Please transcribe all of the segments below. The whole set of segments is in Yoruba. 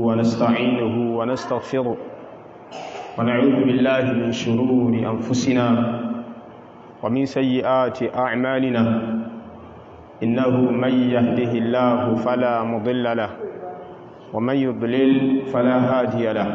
ونستعينه ونستغفره ونعوذ بالله من شرور أنفسنا ومن سيئات أعمالنا إنه من يهده الله فلا مضل له ومن يضلل فلا هادي له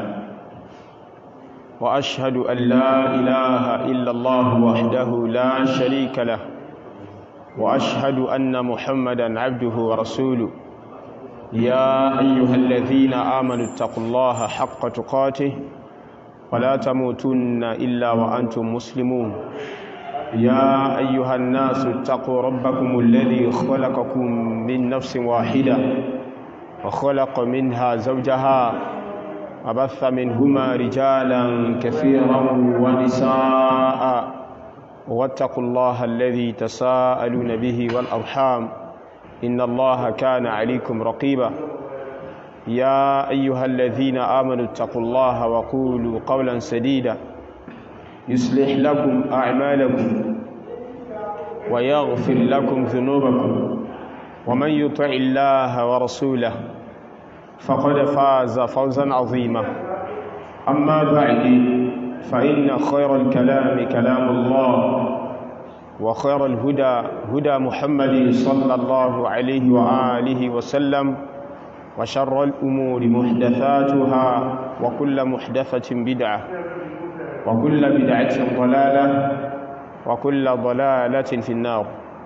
وأشهد أن لا إله إلا الله وحده لا شريك له وأشهد أن محمدا عبده ورسوله يا أيها الذين آمنوا اتقوا الله حق تقاته ولا تموتن إلا وأنتم مسلمون يا أيها الناس اتقوا ربكم الذي خلقكم من نفس واحدة وخلق منها زوجها وبث منهما رجالا كثيرا ونساء واتقوا الله الذي تساءلون به والأرحام إن الله كان عليكم رقيبا يا أيها الذين آمنوا اتقوا الله وقولوا قولا سديدا يصلح لكم أعمالكم ويغفر لكم ذنوبكم ومن يطع الله ورسوله فقد فاز فوزا عظيما أما بعد فإن خير الكلام كلام الله وخير الهدى هدى محمد صلى الله عليه وآله وسلم وشر الأمور محدثاتها وكل محدثة بدعة وكل بدعة ضلالة وكل ضلالة في النار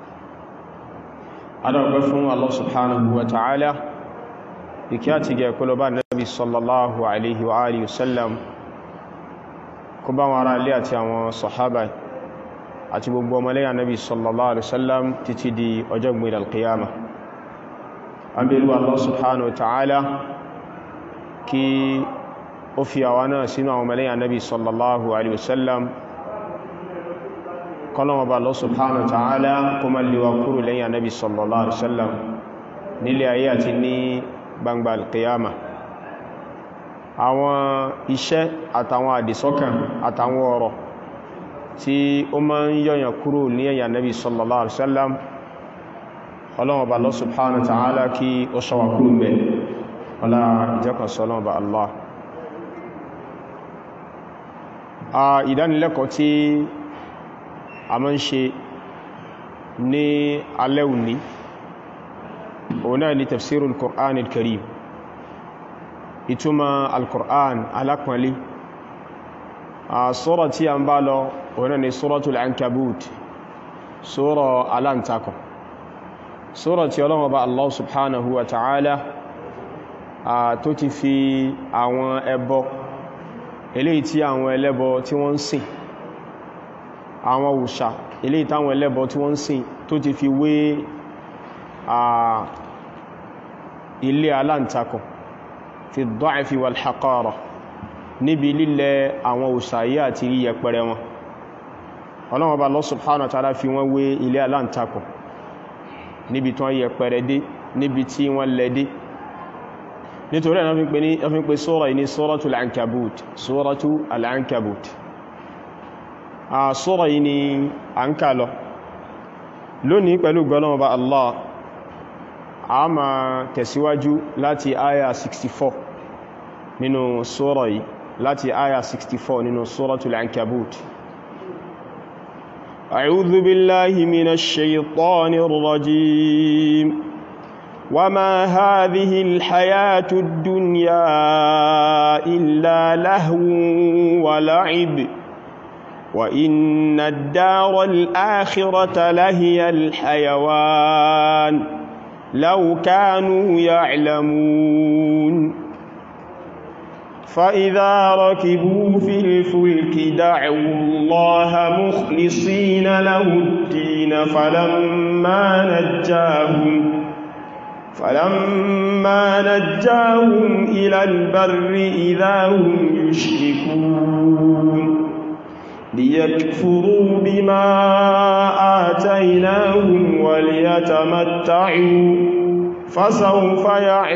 أنا أقفهم الله سبحانه وتعالى بكاتك كلبان النبي صلى الله عليه وآله وسلم كبان وراء لياتي وصحابه àti gbogbo ọmọlẹ́yà nabi sallallahu alaihi wasallam títí di ọjọ́ gbìyànjú alqiyama abẹ́lú Allah subhanahu wa ta'ala kí ó fi àwa náà sínú àwọn ọmọlẹ́yà nabi sallallahu alaihi wasallam kọlọ́mọba Allah subhanahu wa ta'ala kó má lè wa kúrò lẹ́yìn nabi sallallahu alaihi wasallam nílé ayé àti ní gbangba alqiyama àwọn iṣẹ́ àtàwọn àdìsọ́kàn àtàwọn ọ̀rọ̀ tí ó máa ń yọ̀yàn kúrò ní ẹ̀yà nabi sallallahu alaihi wasallam ọlọ́wọ̀n bá Allah subhanahu wa ta'ala kí ó ṣọwà kúrò mẹ́ ọlá ìjẹ́kan sọ́lọ́wọ̀n bá Allah a ìdánilẹ́kọ̀ọ́ tí a máa ń ṣe ní alẹ́ òní òun náà ni tafsirul Qur'an al-Karim ìtumọ̀ al-Qur'an alápọ̀nlé a sura tí a ń bá lọ òun náà ni suratul Ankabut sura aláǹtakọ̀ sura tí Ọlọ́hun Ọba Allah subhanahu wa ta'ala tó ti fi àwọn ẹbọ eléyìí tí àwọn ẹlẹ́bọ tí wọ́n ń sìn àwọn òòṣà eléyìí táwọn ẹlẹ́bọ tí wọ́n ń sìn tó ti fi wé ilé aláǹtakọ̀ fi ad-da'fi wal haqara níbi lílẹ̀ àwọn òòṣà yìí àti yẹpẹrẹ wọn Ọlọ́hun Ọba Allah subhanahu wa ta'ala fi wọ́n wé ilé aláǹtakọ̀ níbi tí wọ́n yẹ pẹ̀rẹ̀ dé níbi tí wọ́n lẹ dé nítorí ẹ̀nà fi ń pè sura yìí ní Suratul Ankabut Suratul Ankabut a sura yìí ni a ń kà lọ lónìí pẹ̀lú gbọ́lọ́wọ́ bá Allah a ma tẹ̀síwájú láti aya 64 nínú sura yìí láti aya 64 nínú Suratul Ankabut أعوذ بالله من الشيطان الرجيم وما هذه الحياة الدنيا إلا لهو ولعب وإن الدار الآخرة لهي الحيوان لو كانوا يعلمون فإذا ركبوا في الفلك دعوا الله مخلصين له الدين فلما نجاهم فلما نجاهم إلى البر إذا هم يشركون ليكفروا بما آتيناهم وليتمتعوا فسوف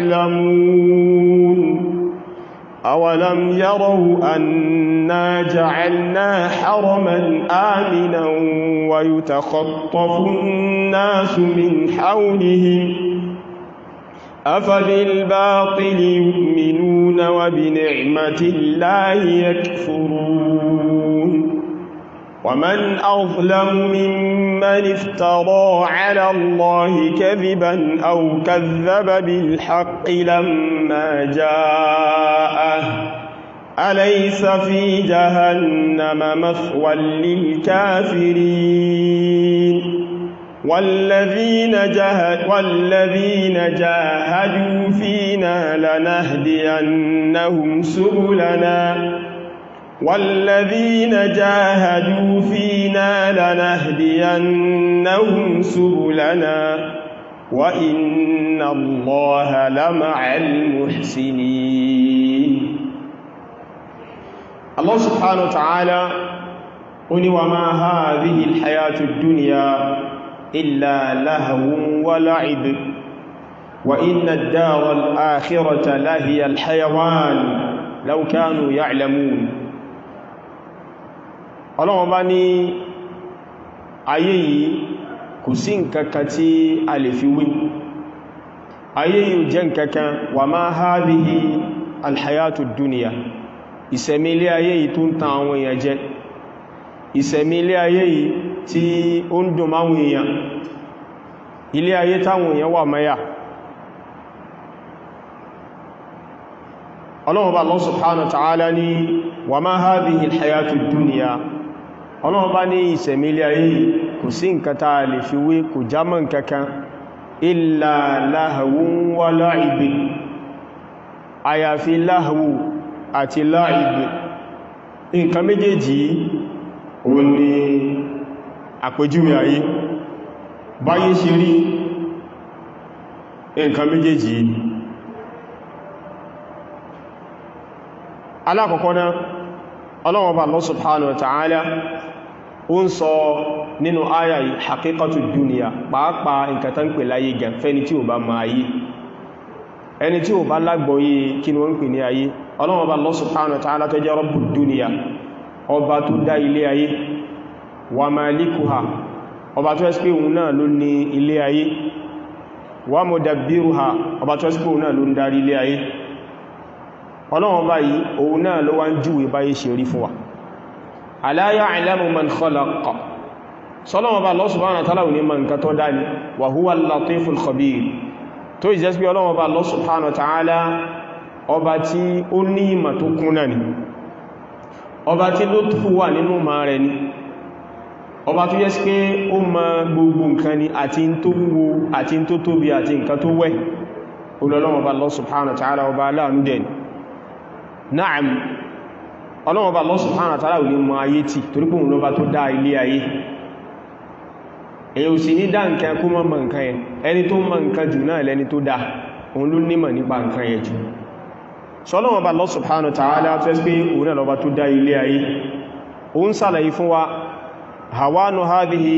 يعلمون أولم يروا أنا جعلنا حرما آمنا ويتخطف الناس من حولهم أفبالباطل يؤمنون وبنعمة الله يكفرون ومن أظلم ممن افترى على الله كذبا أو كذب بالحق لما جاءه أليس في جهنم مثوى للكافرين والذين, جاهد والذين جاهدوا فينا لنهدينهم سبلنا والذين جاهدوا فينا لنهدينهم سبلنا وإن الله لمع المحسنين الله سبحانه وتعالى قل وما هذه الحياة الدنيا إلا لهو ولعب وإن الدار الآخرة لهي الحيوان لو كانوا يعلمون ọlọ́wọ́n bá ní ayé yìí kò sí nkankan tí a lè fi wé ayé yìí jẹ́ nkankan wà máa hadhihi alhayatu duniya ìsẹ̀mí ilé ayé yìí tó ń tan àwọn èèyàn jẹ ìsẹ̀mí ilé ayé yìí tí ó ń dùn máwọn èèyàn ilé ayé táwọn èèyàn wà mẹ́yà ọlọ́wọ́n bá Allah subhanahu wa ta'ala ní wà máa hadhihi alhayatu duniya ọlọ́run bá ní ìsẹ̀mílẹ̀ ayé kò sí nǹkan tàà lè fi wé kò jámọ́ nǹkankan illa lahwun wa la'ib àyàfi láhàwù àti la'ib nǹkan méjèèjì ó ní àpèjúwe ayé báyé ṣe rí nǹkan méjèèjì alákọ̀ọ́kọ́ náà ọlọ́wọ́ bá Allah subhanahu wa ta'ala ó ń sọ nínú àyà yìí haqiqatu duniya pàápàá nǹkan tán pè láyé gan fẹ́ni tí ò bá ma ayé ẹni tí ò bá lágbọ́yé kí ni wọ́n pè ní ayé ọlọ́wọ́ bá Allah subhanahu wa ta'ala tó jẹ́ rabbud duniya ọba tó dá ilé ayé wa malikuha ọba tó ẹ́sì pé òun náà ló ní ilé ayé wa mudabbiruha ọba tó ẹ́sì pé òun náà ló ń darí ilé ayé ọlọ́wọ́n báyìí òun náà ló wá ń júwe báyìí ṣe rí fún wa ala ya'lamu man khalaqa sọ́lọ́wọ́n bá Allah subhanahu wa ta'ala ní ma nǹkan tó dáni wa huwa al-latiful khabir tó ìjẹ́ sí ọlọ́wọ́n bá Allah subhanahu wa ta'ala ọba tí ó ní ìmà tó kúnnà ni ọba tí ló tó wà nínú ma rẹ̀ ni ọba tó yẹ́ sí pé ó ma gbogbo nǹkan ni àti tó wúwo àti tó tóbi àti nǹkan tó wẹ́ olọ́lọ́wọ́n bá Allah subhanahu wa ta'ala ọba aláàánú dẹ̀ ni Na'am ọlọ́wọ́ bá Allah subhanahu wa ta'ala ò ní mọ ayé tí torí pé òun ló bá tó dá ilé ayé èyí ò sì ní dá nǹkan kó mọ́ mọ̀ nǹkan yẹn ẹni tó mọ̀ nǹkan jù náà lẹni tó dá òun ló nímọ̀ nípa nǹkan yẹn jù sọ́lọ́wọ́ bá Allah subhanahu wa ta'ala tó ẹ́sì pé òun náà ló bá tó dá ilé ayé òun sàlàyé fún wa hawanu hadhihi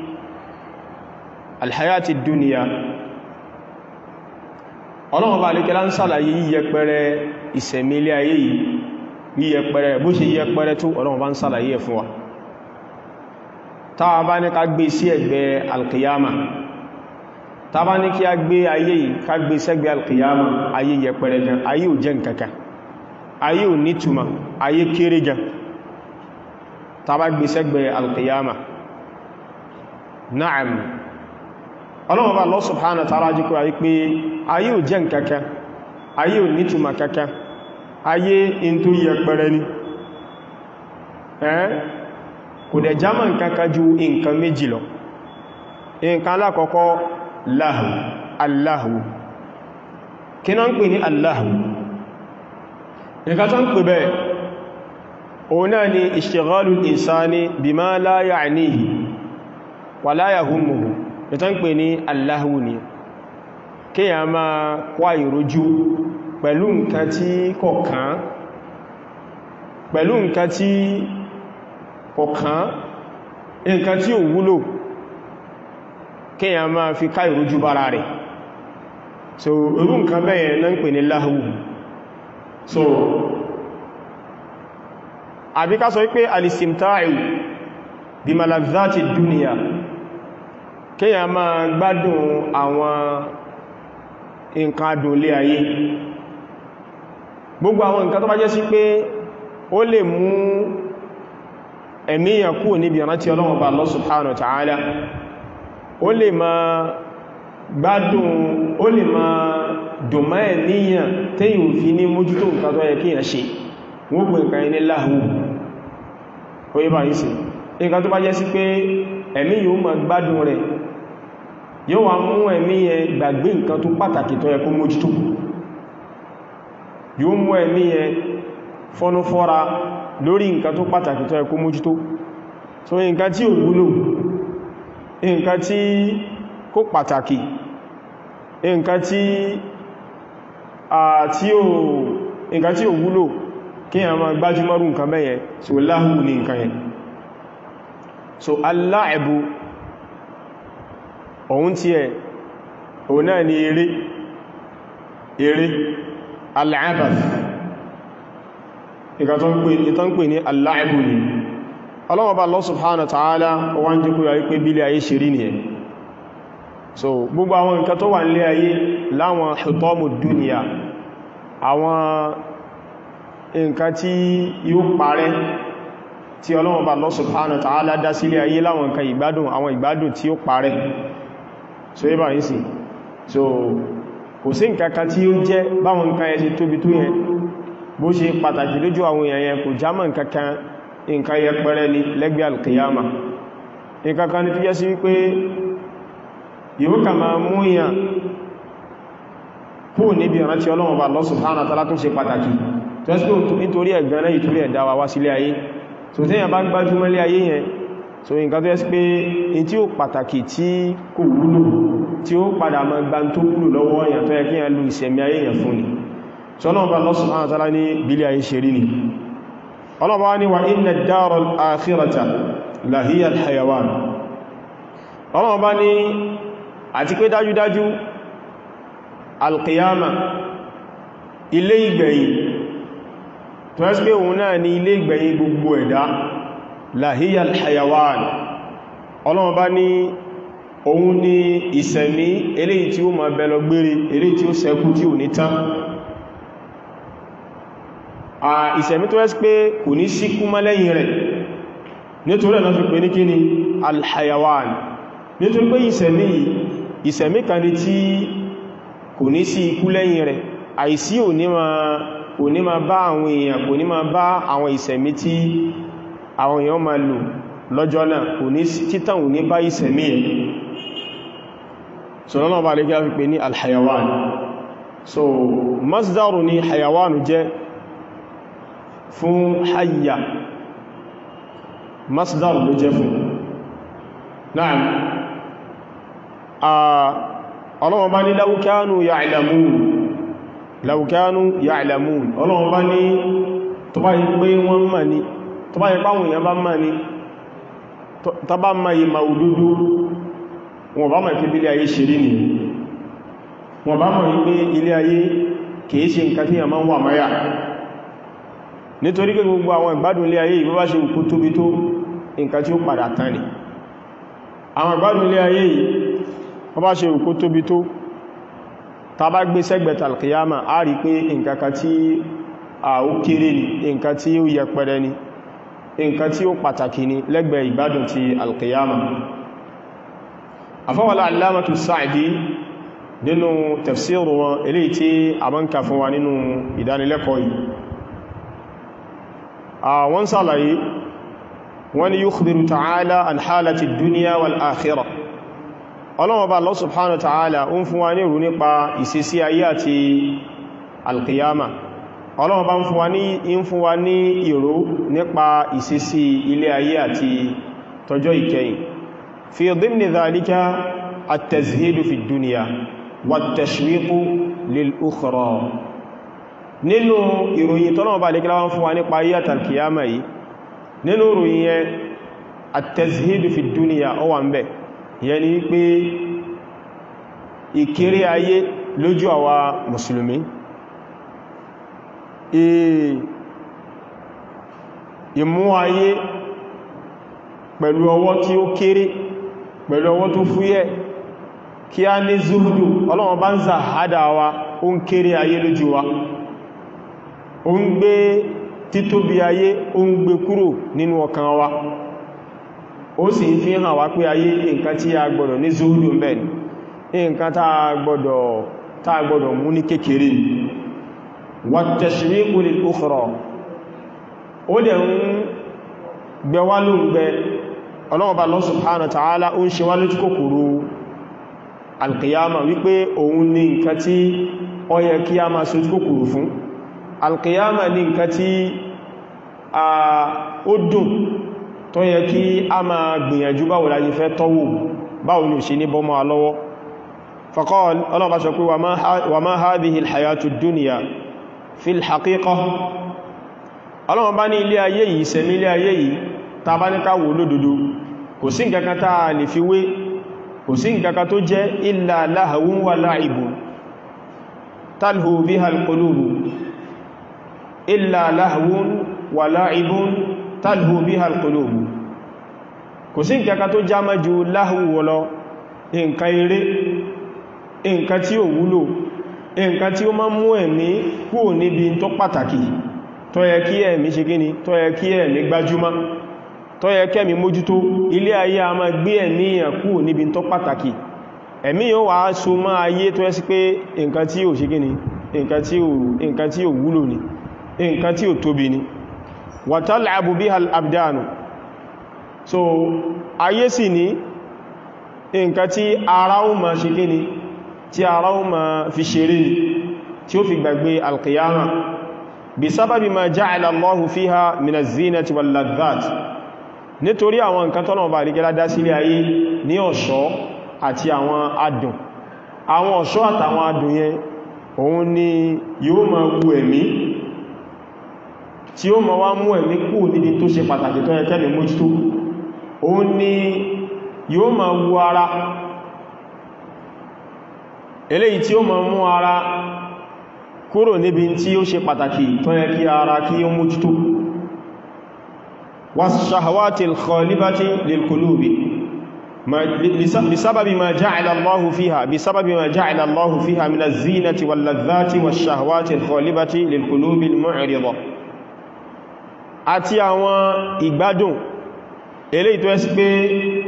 alhayati duniya ọlọ́wọ́ bá alékẹ́lá ń sàlàyé yíyẹpẹrẹ ìsẹ̀mílé ayé yìí yíyẹpẹrẹ bó ṣe yíyẹpẹrẹ tó ọlọ́wọ́ bá ń sàlàyé ẹ̀ fún wa táwa bá ní ká gbé sí ẹ̀gbẹ́ alkiyama táwa bá ní kí a gbé ayé yìí ká gbé sẹ́gbẹ́ alkiyama ayé yẹpẹrẹ gan ayé ò jẹ́ nǹkankan ayé ò nítumà ayé kéré gan táwa bá gbé sẹ́gbẹ́ alkiyama na'am ọlọ́wọ́ bá Allah subhanahu wa ta'ala jíkọ́ ayé pé ayé ò jẹ́ nǹkankan ayé ò nítumà kankan ayé in tó yẹ pẹrẹ ní ẹ́ kò dẹ̀ jámà nǹkankan ju nǹkan méjì lọ nǹkan alákọ̀ọ́kọ́ láhù aláhù kí náà ń pè ní aláhù nǹkan tó ń pè bẹ́ẹ̀ òun náà ni ishtighalul insani bima la ya'nihi wa la yahummuhu ìtàn pè ní aláhù ni kí a máa kwá ìrójú pẹ̀lú nǹkan tí kọ̀kan pẹ̀lú nǹkan tí kọ̀kan nǹkan tí ò wúlò kí a máa fi ká ìrójú bára rẹ̀ so irú nǹkan bẹ́yẹn náà ń pè ní láhù so àbíká sọ wípé alistimta'u bí malazati duniya kí a máa gbádùn àwọn nǹkan adùnlé ayé gbogbo àwọn nǹkan tó bá jẹ́ sí pé ó lè mú ẹ̀míyàn kú níbi ìrántí Ọlọ́run bá Allah subhanahu wa ta'ala ó lè ma gbádùn ó lè ma dùnmọ́ ẹ̀míyàn tẹ́yìn òfin ní mójútó nǹkan tó yẹ kí yàn ṣe wọ́n gbé nǹkan yẹn ní láhù ó yẹ bá yìí sí nǹkan tó bá jẹ́ sí pé ẹ̀mí yóò ma gbádùn rẹ̀ yóò wá mú ẹ̀mí yẹn gbàgbé nǹkan tó pàtàkì tó yẹ kó mójútó yóò mú ẹ̀mí yẹn fọ́nú fọ́ra lórí nǹkan tó pàtàkì tó yẹ kó mójútó so nǹkan tí ò wúlò nǹkan tí kó pàtàkì nǹkan tí àti ò nǹkan tí ò wúlò kí a máa gbájúmọ́rù nǹkan bẹ́yẹ so láhù ní nǹkan yẹn so aláẹ̀bù òun tí ẹ̀ òun náà ni eré eré aláàbàth ìgbà tó ń pè ní aláàbù ni ọlọ́wọ́ba Allah subhanahu wa ta'ala wọ́n jẹ́ kúrò wípé bílé ayé ṣe rí nìyẹn so gbogbo àwọn nǹkan tó wà nílé ayé láwọn hutamu dúnìyà àwọn nǹkan tí yóò parẹ́ tí ọlọ́wọ́ba Allah subhanahu wa ta'ala dá sílé ayé láwọn nǹkan ìgbádùn àwọn ìgbádùn tí ó parẹ́ so yíba yìí sí so kò sí nǹkan kan tí ó jẹ́ báwọn nǹkan ẹ̀ ṣe tóbi tó yẹn bó ṣe pàtàkì lójú àwọn èèyàn yẹn kò jámọ́ nǹkan kan nǹkan yẹpẹrẹ ní lẹ́gbẹ́ alkiyama nǹkan kan ní tó jẹ́ sí wípé yíó kà máa mú èèyàn kú níbi ìrántí Ọlọ́run bá Allah subhanahu wa ta'ala tó ṣe pàtàkì tó ẹ́sì pé nítorí ẹ̀gbẹ́ náà ìtorí ẹ̀dá wa wá sílé ayé so tẹ́yàn bá gbájúmọ́ lé ayé yẹn so nǹkan tó ẹ́sì pé in tí ó pàtàkì tí kò wúlò tí ó padà máa gbá tó wúlò lọ́wọ́ èèyàn tó yẹ kí èèyàn lu ìṣẹ̀mí ayé yẹn fún ni so Ọlọ́run bá Allah subhanahu wa ta'ala ní bílé ayé ṣe rí ni Ọlọ́run bá ní wa inna ad-dara al-akhirata la hiya al-hayawan Ọlọ́run bá ní àti pé dájúdájú al-qiyama ilé ìgbẹ̀yìn tó ẹ́sì pé òun náà ni ilé ìgbẹ̀yìn gbogbo ẹ̀dá la hiya al-hayawan Ọlọ́run bá ní òun ni ìsẹ̀mí eléyìí tí ó máa bẹ lọ gbére eléyìí tí ó ṣẹ́kù tí ò ní tán ìsẹ̀mí tó ẹ́sì pé kò ní síkú mọ́ lẹ́yìn rẹ̀ nítorí ẹ̀nà fi pè ní kíni alhayawan nítorí pé ìsẹ̀mí ìsẹ̀mí kan ní tí kò ní sí ikú lẹ́yìn rẹ̀ àìsí ò ní ma bá àwọn èèyàn kò ní ma bá àwọn ìsẹ̀mí tí àwọn èèyàn ma lò lọ́jọ́ náà kò ní títàn ò ní bá ìsẹ̀mí ẹ̀ so lọ́nà bá lè gá fi pè ní alhayawan so masdaru ni hayawanu jẹ́ fún hayya masdar ló jẹ́ fún náà a ọlọ́wọ́ bá ní law kanu ya'lamun law kanu ya'lamun ọlọ́wọ́ bá ní tó bá yí pé wọ́n mọ̀ ní tó bá yí páwọn èèyàn bá mọ̀ ní tó bá mọ̀ yí ma òdúdú wọn bá mọ̀ kí bí ilé ayé ṣe rí ni wọn bá mọ̀ yí pé ilé ayé kìí ṣe nǹkan tí yà máa ń wà máyà nítorí pé gbogbo àwọn ìgbádùn ilé ayé ìbí bá ṣe òkú tóbi tó nǹkan tí ó padà tán ni àwọn ìgbádùn ilé ayé yìí wọ́n bá ṣe òkú tóbi tó ta bá gbé sẹ́gbẹ̀ta alkiyama a rí pé nǹkan kan tí a ó kéré ni nǹkan tí ó yẹpẹrẹ ni nǹkan tí ó pàtàkì ni lẹ́gbẹ̀ẹ́ ìgbádùn ti alkiyama afọ́wọ́lá alámàtù Sa'di nínú tafsiru wọn eléyìí tí a mọ́ ń kà fún wa nínú ìdánilẹ́kọ̀ọ́ yìí àwọn sàlàyé wọ́n ni yukhbiru ta'ala an halati duniya wal akhirah ọlọ́wọ́ bá Allah subhanahu wa ta'ala ń fún wa ní ìrù nípa ìsẹsí ayé àti alkiyama ọlọ́wọ́ bá ń fún wa ní ìrù nípa ìsẹsí ilé ayé àti tọjọ́ ìkẹyìn fi dhimni dhalika at-tazhidu fi duniya wat-tashwiqu lil ukhra nínú ìròyìn tọ́nà bá lè kíláwọ́n fún wa nípa ayé àtàlkìyàmà yìí nínú ìròyìn yẹn àtẹ̀síhìdù fi dúnìyà ó wà ń bẹ̀ yẹn ni pé ìkéré ayé lójú àwa mùsùlùmí ìmú ayé pẹ̀lú ọwọ́ tí ó kéré pẹ̀lú ọwọ́ tó fúyẹ́ kí a ní zuhudu ọlọ́wọ́n bá ń zàhádà wa ó ń kéré ayé lójú wa ó ń gbé títóbi ayé ó ń gbé kúrò nínú ọkàn wa ó sì ń fi hàn wá pé ayé nǹkan tí a gbọ́dọ̀ ní zuhudu ń bẹ ní nǹkan tá a gbọ́dọ̀ mú ní kékeré wa tashriqu lil ukhra ó dẹ̀ ń gbẹwà ló ń gbẹ ọlọ́wọ́ba Allah subhanahu wa ta'ala ó ń ṣe wá lójú kòkòrò alkiyama wípé òun ní nǹkan tí ó yẹ kí a máa sojú kòkòrò fún alkiyama ní nǹkan tí ó dùn tó yẹ kí a máa gbìyànjú báwo la fẹ́ tọ́wò báwo ni ò ṣe ní bọ́mọ́ alọ́wọ́ faqala ọlọ́wọ́ba sọ pé wa ma hadhihi alhayatu dunya fil haqiqah ọlọ́wọ́n bá ní ilé ayé yìí sẹ̀mí ilé ayé yìí ta bá ní káwò lódodo kò sí nǹkankan tá a lè fi wé kò sí nǹkankan tó jẹ́ illa lahawun wa la'ibun talhu biha al-qulubu illa lahawun wa la'ibun talhu biha al-qulubu kò sí nǹkankan tó já mẹ́jú láhù wọlọ nǹkan eré nǹkan tí ó wúlò nǹkan tí ó máa mú ẹ̀mí kúrò níbi tó pàtàkì tó yẹ kí ẹ̀mí ṣe gíní tó yẹ kí ẹ̀mí gbájúmá tó yẹ kẹ́mí mójútó ilé ayé a máa gbé ẹ̀mí èèyàn kúrò níbi tó pàtàkì ẹ̀mí yóò wá so má ayé tó yẹ sí pé nǹkan tí ò ṣe gíní nǹkan tí ò wúlò ní nǹkan tí ò tóbi ní wa tal'abu biha al-abdanu so ayé sì ní nǹkan tí ara ó ma ṣe gíní tí ara ó ma fi ṣeré tí ó fi gbàgbé al-qiyama bisababi ma ja'ala Allahu fiha min az-zinati wal ladhat nítorí àwọn nǹkan tọ́nà ọba àrígẹ́lá dá sílé ayé ní ọ̀ṣọ́ àti àwọn adùn àwọn ọ̀ṣọ́ àtàwọn adùn yẹn òun ni yóò ma wu ẹ̀mí tí ó ma wá mú ẹ̀mí kú níbi tó ṣe pàtàkì tó yẹ kẹ́mì mójútó òun ni yóò ma wu ara eléyìí tí ó ma mú ara kúrò níbi tí ó ṣe pàtàkì tó yẹ kí ara kí ó mójútó والشهوات الخالبة للقلوب بسبب ما جعل الله فيها بسبب ما جعل الله فيها من الزينة واللذات والشهوات الخالبة للقلوب المعرضة àti àwọn ìgbádùn eléyìí tó ẹ́sí pé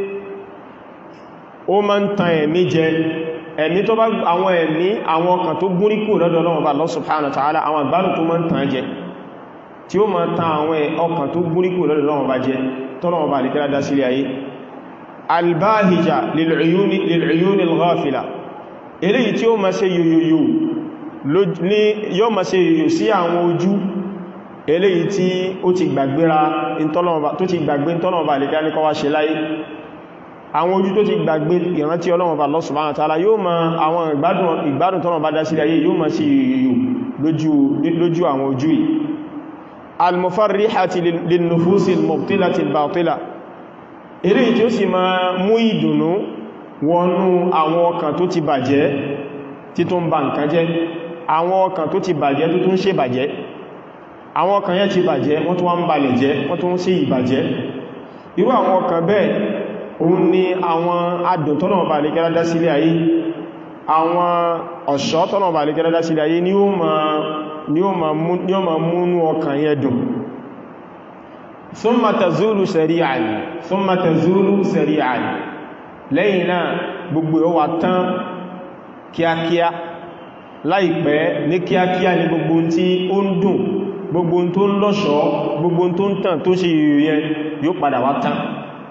ó máa ń tan ẹ̀mí jẹ ẹ̀mí tó bá àwọn ẹ̀mí àwọn ọkàn tó gúnrí kú lọ́dọ̀ Ọlọ́run bá Allah subhanahu wa ta'ala àwọn ìgbádùn tó máa ń tan jẹ tí ó ma ta àwọn ọkàn tó gúríkù lọ́dọ̀ lọ́wọ́ bá jẹ tọ́lọ́wọ́ bá lè kẹ́lá dá sílé ayé albáhìjá lil'uyuni al-ghafila eléyìí tí ó ma ṣe yòyòyò ní yóò ma ṣe yòyò sí àwọn ojú eléyìí tí ó ti gbàgbéra tó ti gbàgbé tọ́lọ́wọ́ bá lè kẹ́lá ní kọwàá ṣe láyé àwọn ojú tó ti gbàgbé ìrántí Ọlọ́run bá Allah subhanahu wa ta'ala yóò ma àwọn ìgbádùn tọ́lọ́wọ́ bá dá sílé ayé yóò ma ṣe yòyòyò lójú àwọn ojú yìí almufarrihati linnufusi almubtilati albatila eré tí ó sì ma mú ìdùnnú wọnú àwọn ọkàn tó ti bàjẹ́ tí tó ń ba nǹkan jẹ́ àwọn ọkàn tó ti bàjẹ́ tó tún ṣe bàjẹ́ àwọn ọkàn yẹn ti bàjẹ́ wọ́n tún wá ń balẹ̀ jẹ́ wọ́n tún ṣe ìbàjẹ́ irú àwọn ọkàn bẹ́ẹ̀ òun ni àwọn adùn tọ́nà ọba àlékẹ́lá dá sílé ayé àwọn ọ̀ṣọ́ tọ́nà ọba àlékẹ́lá dá sílé ayé ni ó ma ni ó ma múnú ọkàn yẹ dùn thumma tazulu sari'an thumma tazulu sari'an lẹ́yìn náà gbogbo ó wá tán kíákíá láìpẹ́ ní kíákíá ní gbogbo tí ó ń dùn gbogbo tó ń lọ́ṣọ́ gbogbo tó ń tàn tó ṣe yìí yóò padà wá tán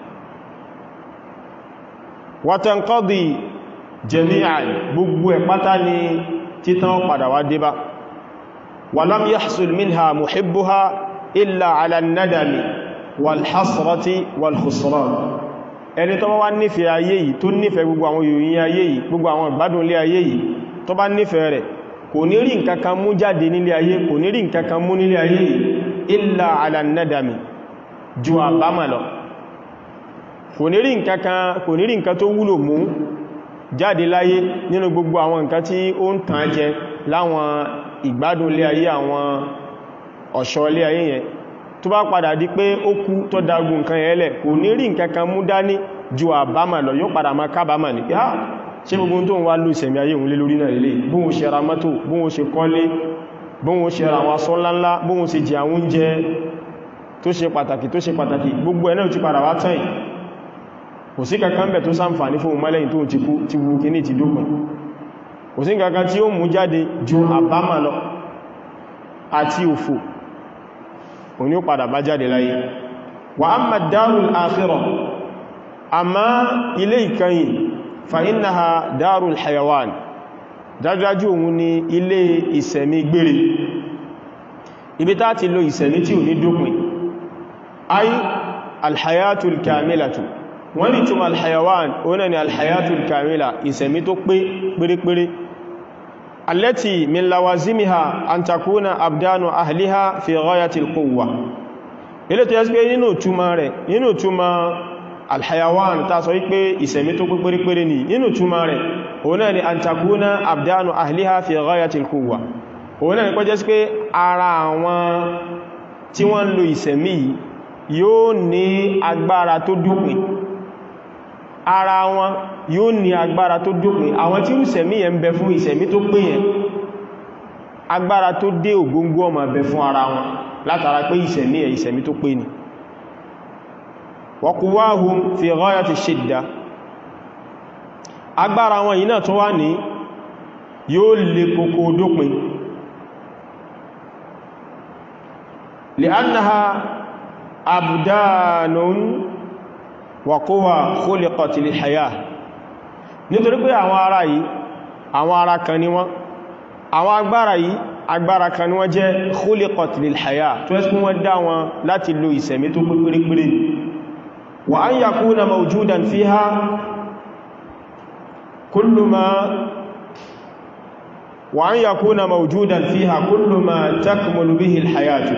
wa tanqadi jami'an gbogbo ẹ̀ pátá ni títán padà wá débá ولم يحصل منها محبها إلا على الندم والحسرة والخسران ẹni tó bá wá nífẹ̀ẹ́ ayé yìí tó nífẹ̀ẹ́ gbogbo àwọn ìròyìn ayé yìí gbogbo àwọn ìgbádùn ilé ayé yìí tó bá nífẹ̀ẹ́ rẹ̀ kò ní rí nǹkankan mú jáde nílé ayé kò ní rí nǹkankan mú nílé ayé yìí illa ala nadami ju àbámà lọ kò ní rí nǹkankan kò ní rí nǹkan tó wúlò mú jáde láyé nínú gbogbo àwọn nǹkan tí ó ń tàn jẹ láwọn ìgbádùn ilé ayé àwọn ọ̀ṣọ́ ilé ayé yẹn tó bá padà di pé ó kú tó dagun nǹkan yẹn lẹ̀ kò ní rí nǹkan kan mú dání ju àbámà lọ yóò padà máa kábàámà ní pé á ṣe gbogbo tó ń wá ló ìsẹ̀mí ayé òun lé lórí náà lè bóhun ṣe ra mọ́tò bóhun ṣe kọ́lé bóhun ṣe ra wọn sọ ńláńlá bóhun ṣe jẹ àwọn oúnjẹ tó ṣe pàtàkì tó ṣe pàtàkì gbogbo ẹ̀ náà ti padà wá tán kò sí kankan bẹ̀ tó ṣàǹfààní fún mọ́lẹ́yìn tó ti kú ti wú kí ní ti dókùn kò sí kankan tí ó mú jáde ju àbámà lọ àti òfò òní ó padà bá jáde láyé wa amma darul akhirah àmá ilé ìkẹyìn fa innaha darul hayawan dájájú òun ni ilé ìsẹ̀mí gbére ibi tá ti lo ìsẹ̀mí tí ò ní dópin ay alhayatul kamilatu wọ́n ni túnmà alhayawan oní ni alhayatul kamila ìsẹ̀mí tó pé pérépéré allati min lawazimiha an takuna abdanu ahliha fi ghayatil quwwa ilé tó yẹ́ pé nínú túnmà rẹ̀ nínú túnmà alhayawan ta sọ wípé ìsẹ̀mí tó pé pérépéré ni nínú túnmà rẹ̀ òun náà ni an takuna abdanu ahliha fi ghayatil quwwa òun náà ni kọjẹ́ sí pé ara àwọn tí wọ́n ń lo ìsẹ̀mí yóò ní agbára tó dópin ara wọn yóò ní agbára tó dópin àwọn tí ìsẹ̀mí yẹn ń bẹ fún ìsẹ̀mí tó pé yẹn agbára tó dé ògóngó ọmọ bẹ fún ara wọn látara pé ìsẹ̀mí yẹn ìsẹ̀mí tó pé ni wa quwwahum fi ghayati shidda agbára wọn yìí náà tó wá ní yóò lè kókó dópin li'annaha abdanun wa quwa khuliqat lil hayah nítorí pé àwọn ara yìí àwọn ara kan ni wọ́n àwọn agbára yìí agbára kan ni wọ́n jẹ́ khuliqat lil hayah tó ẹ́sì wọ́n dá wọn láti lo ìsẹ̀mí tó pépérépéré wa an yakuna mawjudan fiha كل ما وأن يكون موجودا فيها كل ما تكمل به الحياة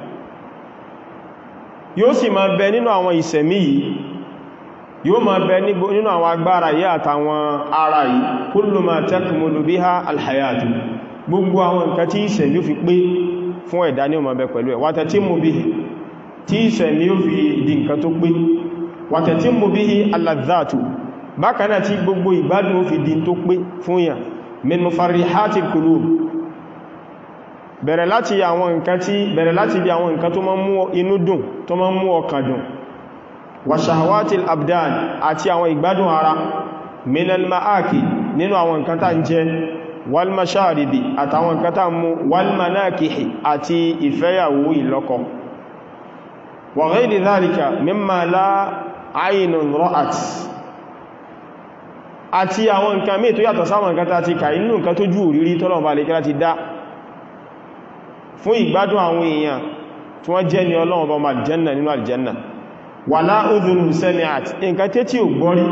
yóò sì máa bẹ nínú àwọn ìsẹ̀mí yìí yóò máa bẹ nínú àwọn agbára yìí àtàwọn ara yìí kullu ma takmulu biha alhayatu gbogbo àwọn nǹkan tí ìsẹ̀mí ó fi pé fún ẹ̀dá ní ó máa bẹ pẹ̀lú ẹ̀ wa tatimmu bihi tí ìsẹ̀mí ó fi di nǹkan tó pé wa tatimmu bihi alladhatu bákaná tí gbogbo ìgbádùn ó fi di tó pé fún yà min mufarrihatil qulub bẹ̀rẹ̀ láti àwọn nǹkan tí bẹ̀rẹ̀ láti bí àwọn nǹkan tó máa mú inú dùn tó máa mú ọkàn dùn wa shahawatil abdan àti àwọn ìgbádùn ara minal ma'aki nínú àwọn nǹkan tá ń jẹ wal masharibi àtàwọn nǹkan tá mú wal manakihi àti ìfẹ́yàwó ìlọ́kọ wa ghayri dhalika mimma la aynun ra'at àti àwọn nǹkan mí tó yàtọ̀ sáwọn nǹkan tàti kà inú nǹkan tó jú òrírí tọ́lọ̀bà lè kíra ti dá fún ìgbádùn àwọn èèyàn tí wọ́n jẹ́ ní ọlọ́run bá aljanna nínú aljanna wala udhunun sami'at nǹkan tẹ́ tí ò gbọ́rí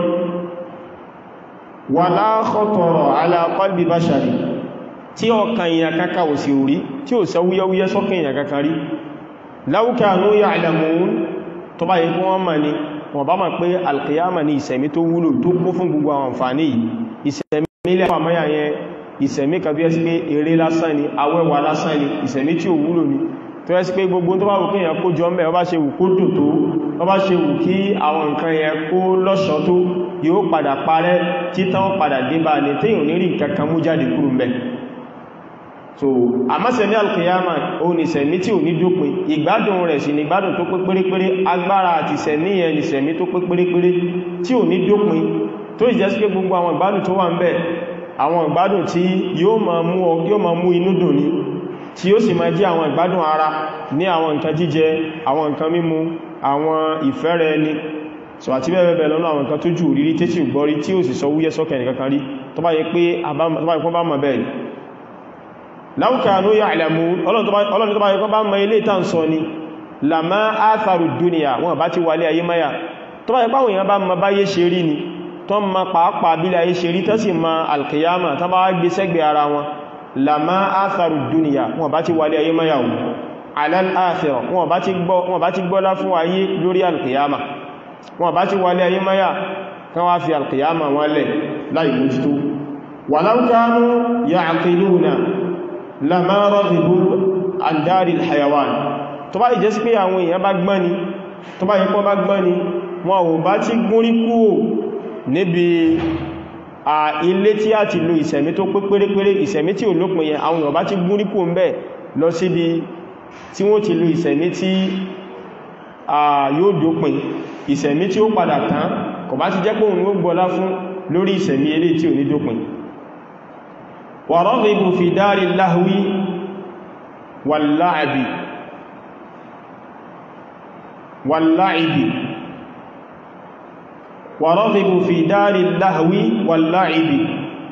wala khatara ala qalbi bashari tí ọkàn èèyàn kankan ò sí orí tí ò sọ wúyẹ́wúyẹ́ sọ́kàn èèyàn kankan rí law kanu ya'lamun tó bá yẹ kí wọ́n mọ̀ ni wọ́n bá mọ̀ pé alkiyama ní ìsẹ̀mí tó wúlò tó kún fún gbogbo àwọn àǹfààní yìí ìsẹ̀mí ilẹ̀ àmọ́yà yẹn ìsẹ̀mí kàbí ẹ́sí pé eré lásán ni awẹ́wà lásán ni ìsẹ̀mí tí ò wúlò ni tó ẹ́sí pé gbogbo tó bá wù kíyàn kó jọ mẹ́ ọba ṣe wù kó dùn tó ọba ṣe wù kí àwọn nǹkan yẹn kó lọ́ṣọ́ tó yóò padà parẹ́ títàn padà débà ní téèyàn ní rí nǹkan kan mú jáde kúrò mẹ́ so àmásẹ̀mí alkiyama ó ní sẹ̀mí tí ò ní dópin ìgbádùn rẹ̀ sí ní ìgbádùn tó pé pérépéré agbára àti sẹ̀mí yẹn ní sẹ̀mí tó pé pérépéré tí ò ní dópin tó ìjẹ́ sí pé gbogbo àwọn ìgbádùn tó wà ń bẹ̀ àwọn ìgbádùn tí yóò máa mú inú dùn ní tí ó sì máa jẹ́ àwọn ìgbádùn ara ní àwọn nǹkan jíjẹ àwọn nǹkan mímu àwọn ìfẹ́rẹ̀ ẹni so àti bẹ́ẹ̀ bẹ́ẹ̀ lọ́nà àwọn nǹkan tó jù rírí tẹ́tì gbọ́rí tí ó sì sọ wúyẹ́ sọ́kẹ̀ nìkankan rí tó bá yẹ pé àbámọ̀ bá mọ̀ bẹ́ẹ̀ law kanu ya'lamun ọlọ́run tó bá yẹ kọ́ bá mọ ilé ìtàn sọ ni lama atharu dunya wọn bá ti wálé ayé maya tó bá yẹ pàwọn èèyàn bá mọ báyé ṣe rí ni tó mọ pàápàá bí ayé ṣe rí tó sì mọ alkiyama tó bá gbé sẹ́gbẹ̀ ara wọn lama atharu dunya wọn bá ti wálé ayé maya wọn alal akhirah wọn bá ti gbọ́lá fún ayé lórí alkiyama wọn bá ti wálé ayé maya kan wá fi alkiyama wọn lẹ̀ láì mójútó walau kanu ya'qiluna lama raghibu an daril hayawan tó bá ìjẹ́ sí pé àwọn èèyàn bá gbọ́n ni tó bá yípo bá gbọ́n ni wọn ò bá ti gúnrí kúrò níbi à ilé tí a ti lo ìsẹ̀mí tó pé pérépéré ìsẹ̀mí tí ò lópin yẹn àwọn èèyàn bá ti gúnrí kúrò ń bẹ́ lọ síbi tí wọ́n ti lo ìsẹ̀mí tí yóò dópin ìsẹ̀mí tí ó padà tán kò bá ti jẹ́ pé òun ó gbọ́lá fún lórí ìsẹ̀mí ilé tí ò ní dópin wa raghibu fi dari lahwi wal la'bi wal la'ibi wa raghibu fi dari lahwi wal la'ibi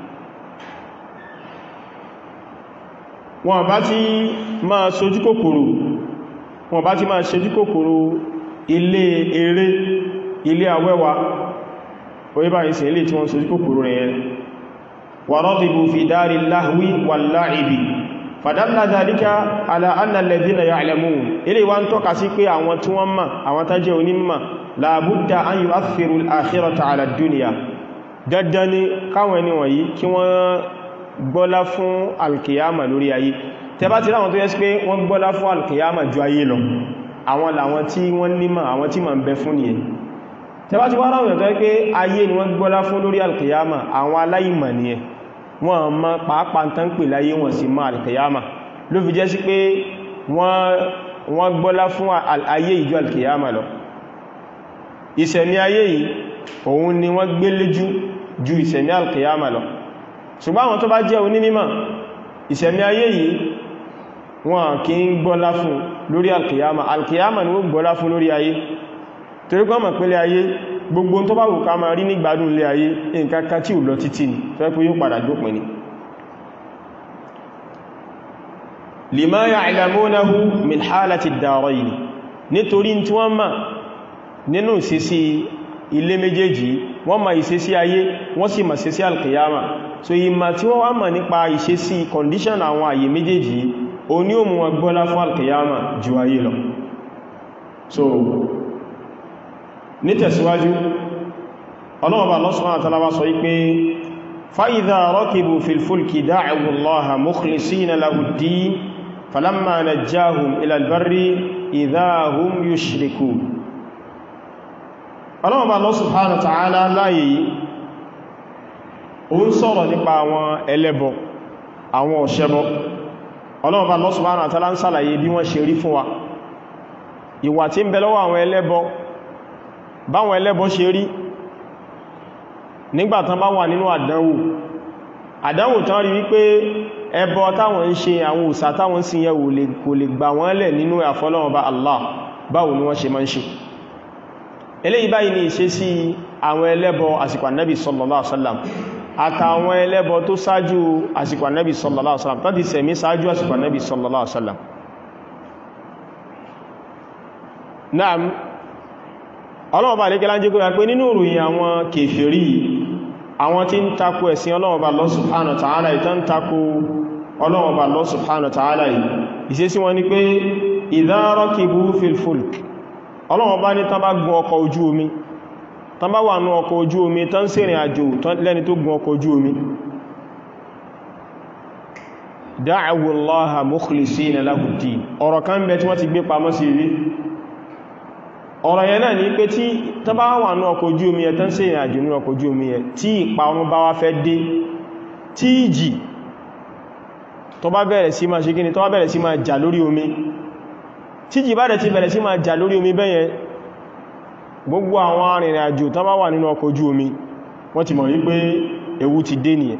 wọn bá ti máa sojú kòkòrò wọn bá ti máa sojú kòkòrò ilé eré ilé awẹ́wà orí báyìí sí ilé tí wọ́n sojú kòkòrò rẹ̀ yẹn wa raghibu fi dari lahwi wal la'ibi fadalla dhalika ala anna alladhina ya'lamun ilé wa ń tọ́ka sí pé àwọn tí wọ́n mọ̀ àwọn tá jẹ́ onímọ̀ la budda an yu'athiru al-akhirata ala ad-dunya dandan ni káwọn ẹni wọ̀nyí kí wọ́n gbọ́lá fún alkiyama lórí ayé tẹbá ti ráwọn tó yẹ́ sí pé wọ́n gbọ́lá fún alkiyama ju ayé lọ àwọn làwọn tí wọ́n nímọ̀ àwọn tí ma ń bẹ fún nìyẹn tẹbá ti wá ráwọn tó yẹ́ pé ayé ni wọ́n gbọ́lá fún lórí alkiyama àwọn aláìmọ̀ nìyẹn wọ́n mọ̀ pàápàá tán pè láyé wọ́n sì mọ̀ alkiyama ló fi jẹ́ sí pé wọ́n gbọ́lá fún ayé ìjọ alkiyama lọ ìṣẹ̀mí ayé yìí òun ni wọ́n gbé léjú ju ìṣẹ̀mí alkiyama lọ ṣùgbọ́n àwọn tó bá jẹ́ onímímọ̀ ìṣẹ̀mí ayé yìí wọn kì í gbọ́lá fún lórí alkiyama alkiyama ni ó gbọ́lá fún lórí ayé torí pé mọ̀ pẹ́lẹ̀ ayé gbogbo tó bá wù ká máa rí ní gbádùn lé ayé nǹkan kan tí ò lọ títí ni fẹ́ pé yóò padà dópin ni lima ya'lamunahu min halati ad-darayn nítorí tí wọ́n mọ̀ nínú ìṣesí ilé méjèèjì wọ́n mọ̀ ìṣesí ayé wọ́n sì mọ̀ ìṣesí alkiyama so ìmọ̀ tí wọ́n wá mọ̀ nípa ìṣesí condition àwọn àyè méjèèjì o ní ó mú wọn gbọ́lá fún alkiyama ju ayé lọ so ní tẹ̀síwájú ọlọ́wọ́ba Allah subhanahu wa ta'ala wá sọ wípé fa idha rakibu fil fulki da'u Allaha mukhlisina lahu ad-din falamma najjahum ila al-barri idha hum yushrikun ọlọ́wọ́ba Allah subhanahu wa ta'ala láyé yìí ó ń sọ̀rọ̀ nípa àwọn ẹlẹ́bọ àwọn ọ̀ṣẹ́bọ ọlọ́wọ́ba Allah subhanahu wa ta'ala ń sàlàyé bí wọ́n ṣe rí fún wa ìwà tí ń bẹ lọ́wọ́ àwọn ẹlẹ́bọ báwọn ẹlẹ́bọ ṣe rí nígbàtán bá wà nínú àdánwò àdánwò tán rí wípé ẹbọ táwọn ń ṣe àwọn òsà táwọn sì yẹ kò lè gbà wọ́n lẹ̀ nínú àfọlọ́wọ́ba Allah báwo ni wọ́n ṣe máa ń ṣe eléyìí báyìí ni ìṣesí àwọn ẹlẹ́bọ àsìkò ànábì sallallahu alaihi wasallam àtàwọn ẹlẹ́bọ tó sáájú àsìkò ànábì sallallahu alaihi wasallam tó ti sẹ̀mí sáájú àsìkò ànábì sallallahu alaihi wasallam naam ọlọ́wọ́ba àlékẹ́lá ń jẹ́ kó yà pé nínú ìròyìn àwọn kèfèrí àwọn tí ń takò ẹ̀sìn ọlọ́wọ́ba Allah subhanahu wa ta'ala ìtàn ń takò ọlọ́wọ́ba Allah subhanahu wa ta'ala yìí ìṣesí wọn ni pé idha rakibu fil fulk ọlọ́wọ́ba ní tán bá gun ọkọ̀ ojú omi tán bá wà ní ọkọ̀ ojú omi tán ń ṣèrìn àjò lẹ́ni tó gun ọkọ̀ ojú omi da'awu Allaha mukhlisina lahu ddin ọ̀rọ̀ kan bẹ tí wọ́n ti gbé pamọ́ sí rí ọ̀rọ̀ yẹn náà ní pé tí tán bá wà ní ọkọ̀ ojú omi ẹ̀ tán sí ìrìn àjò ní ọkọ̀ ojú omi ẹ̀ tí ìparun bá wá fẹ́ dé tí ìjì tó bá bẹ̀rẹ̀ sí máa ṣe kíni tó bá bẹ̀rẹ̀ sí máa jà lórí omi tí ìjì bá dẹ̀ ti bẹ̀rẹ̀ sí máa jà lórí omi bẹ́yẹn gbogbo àwọn arìnrìn àjò tán bá wà nínú ọkọ̀ ojú omi wọ́n ti mọ̀ wípé ewu ti dé nìyẹn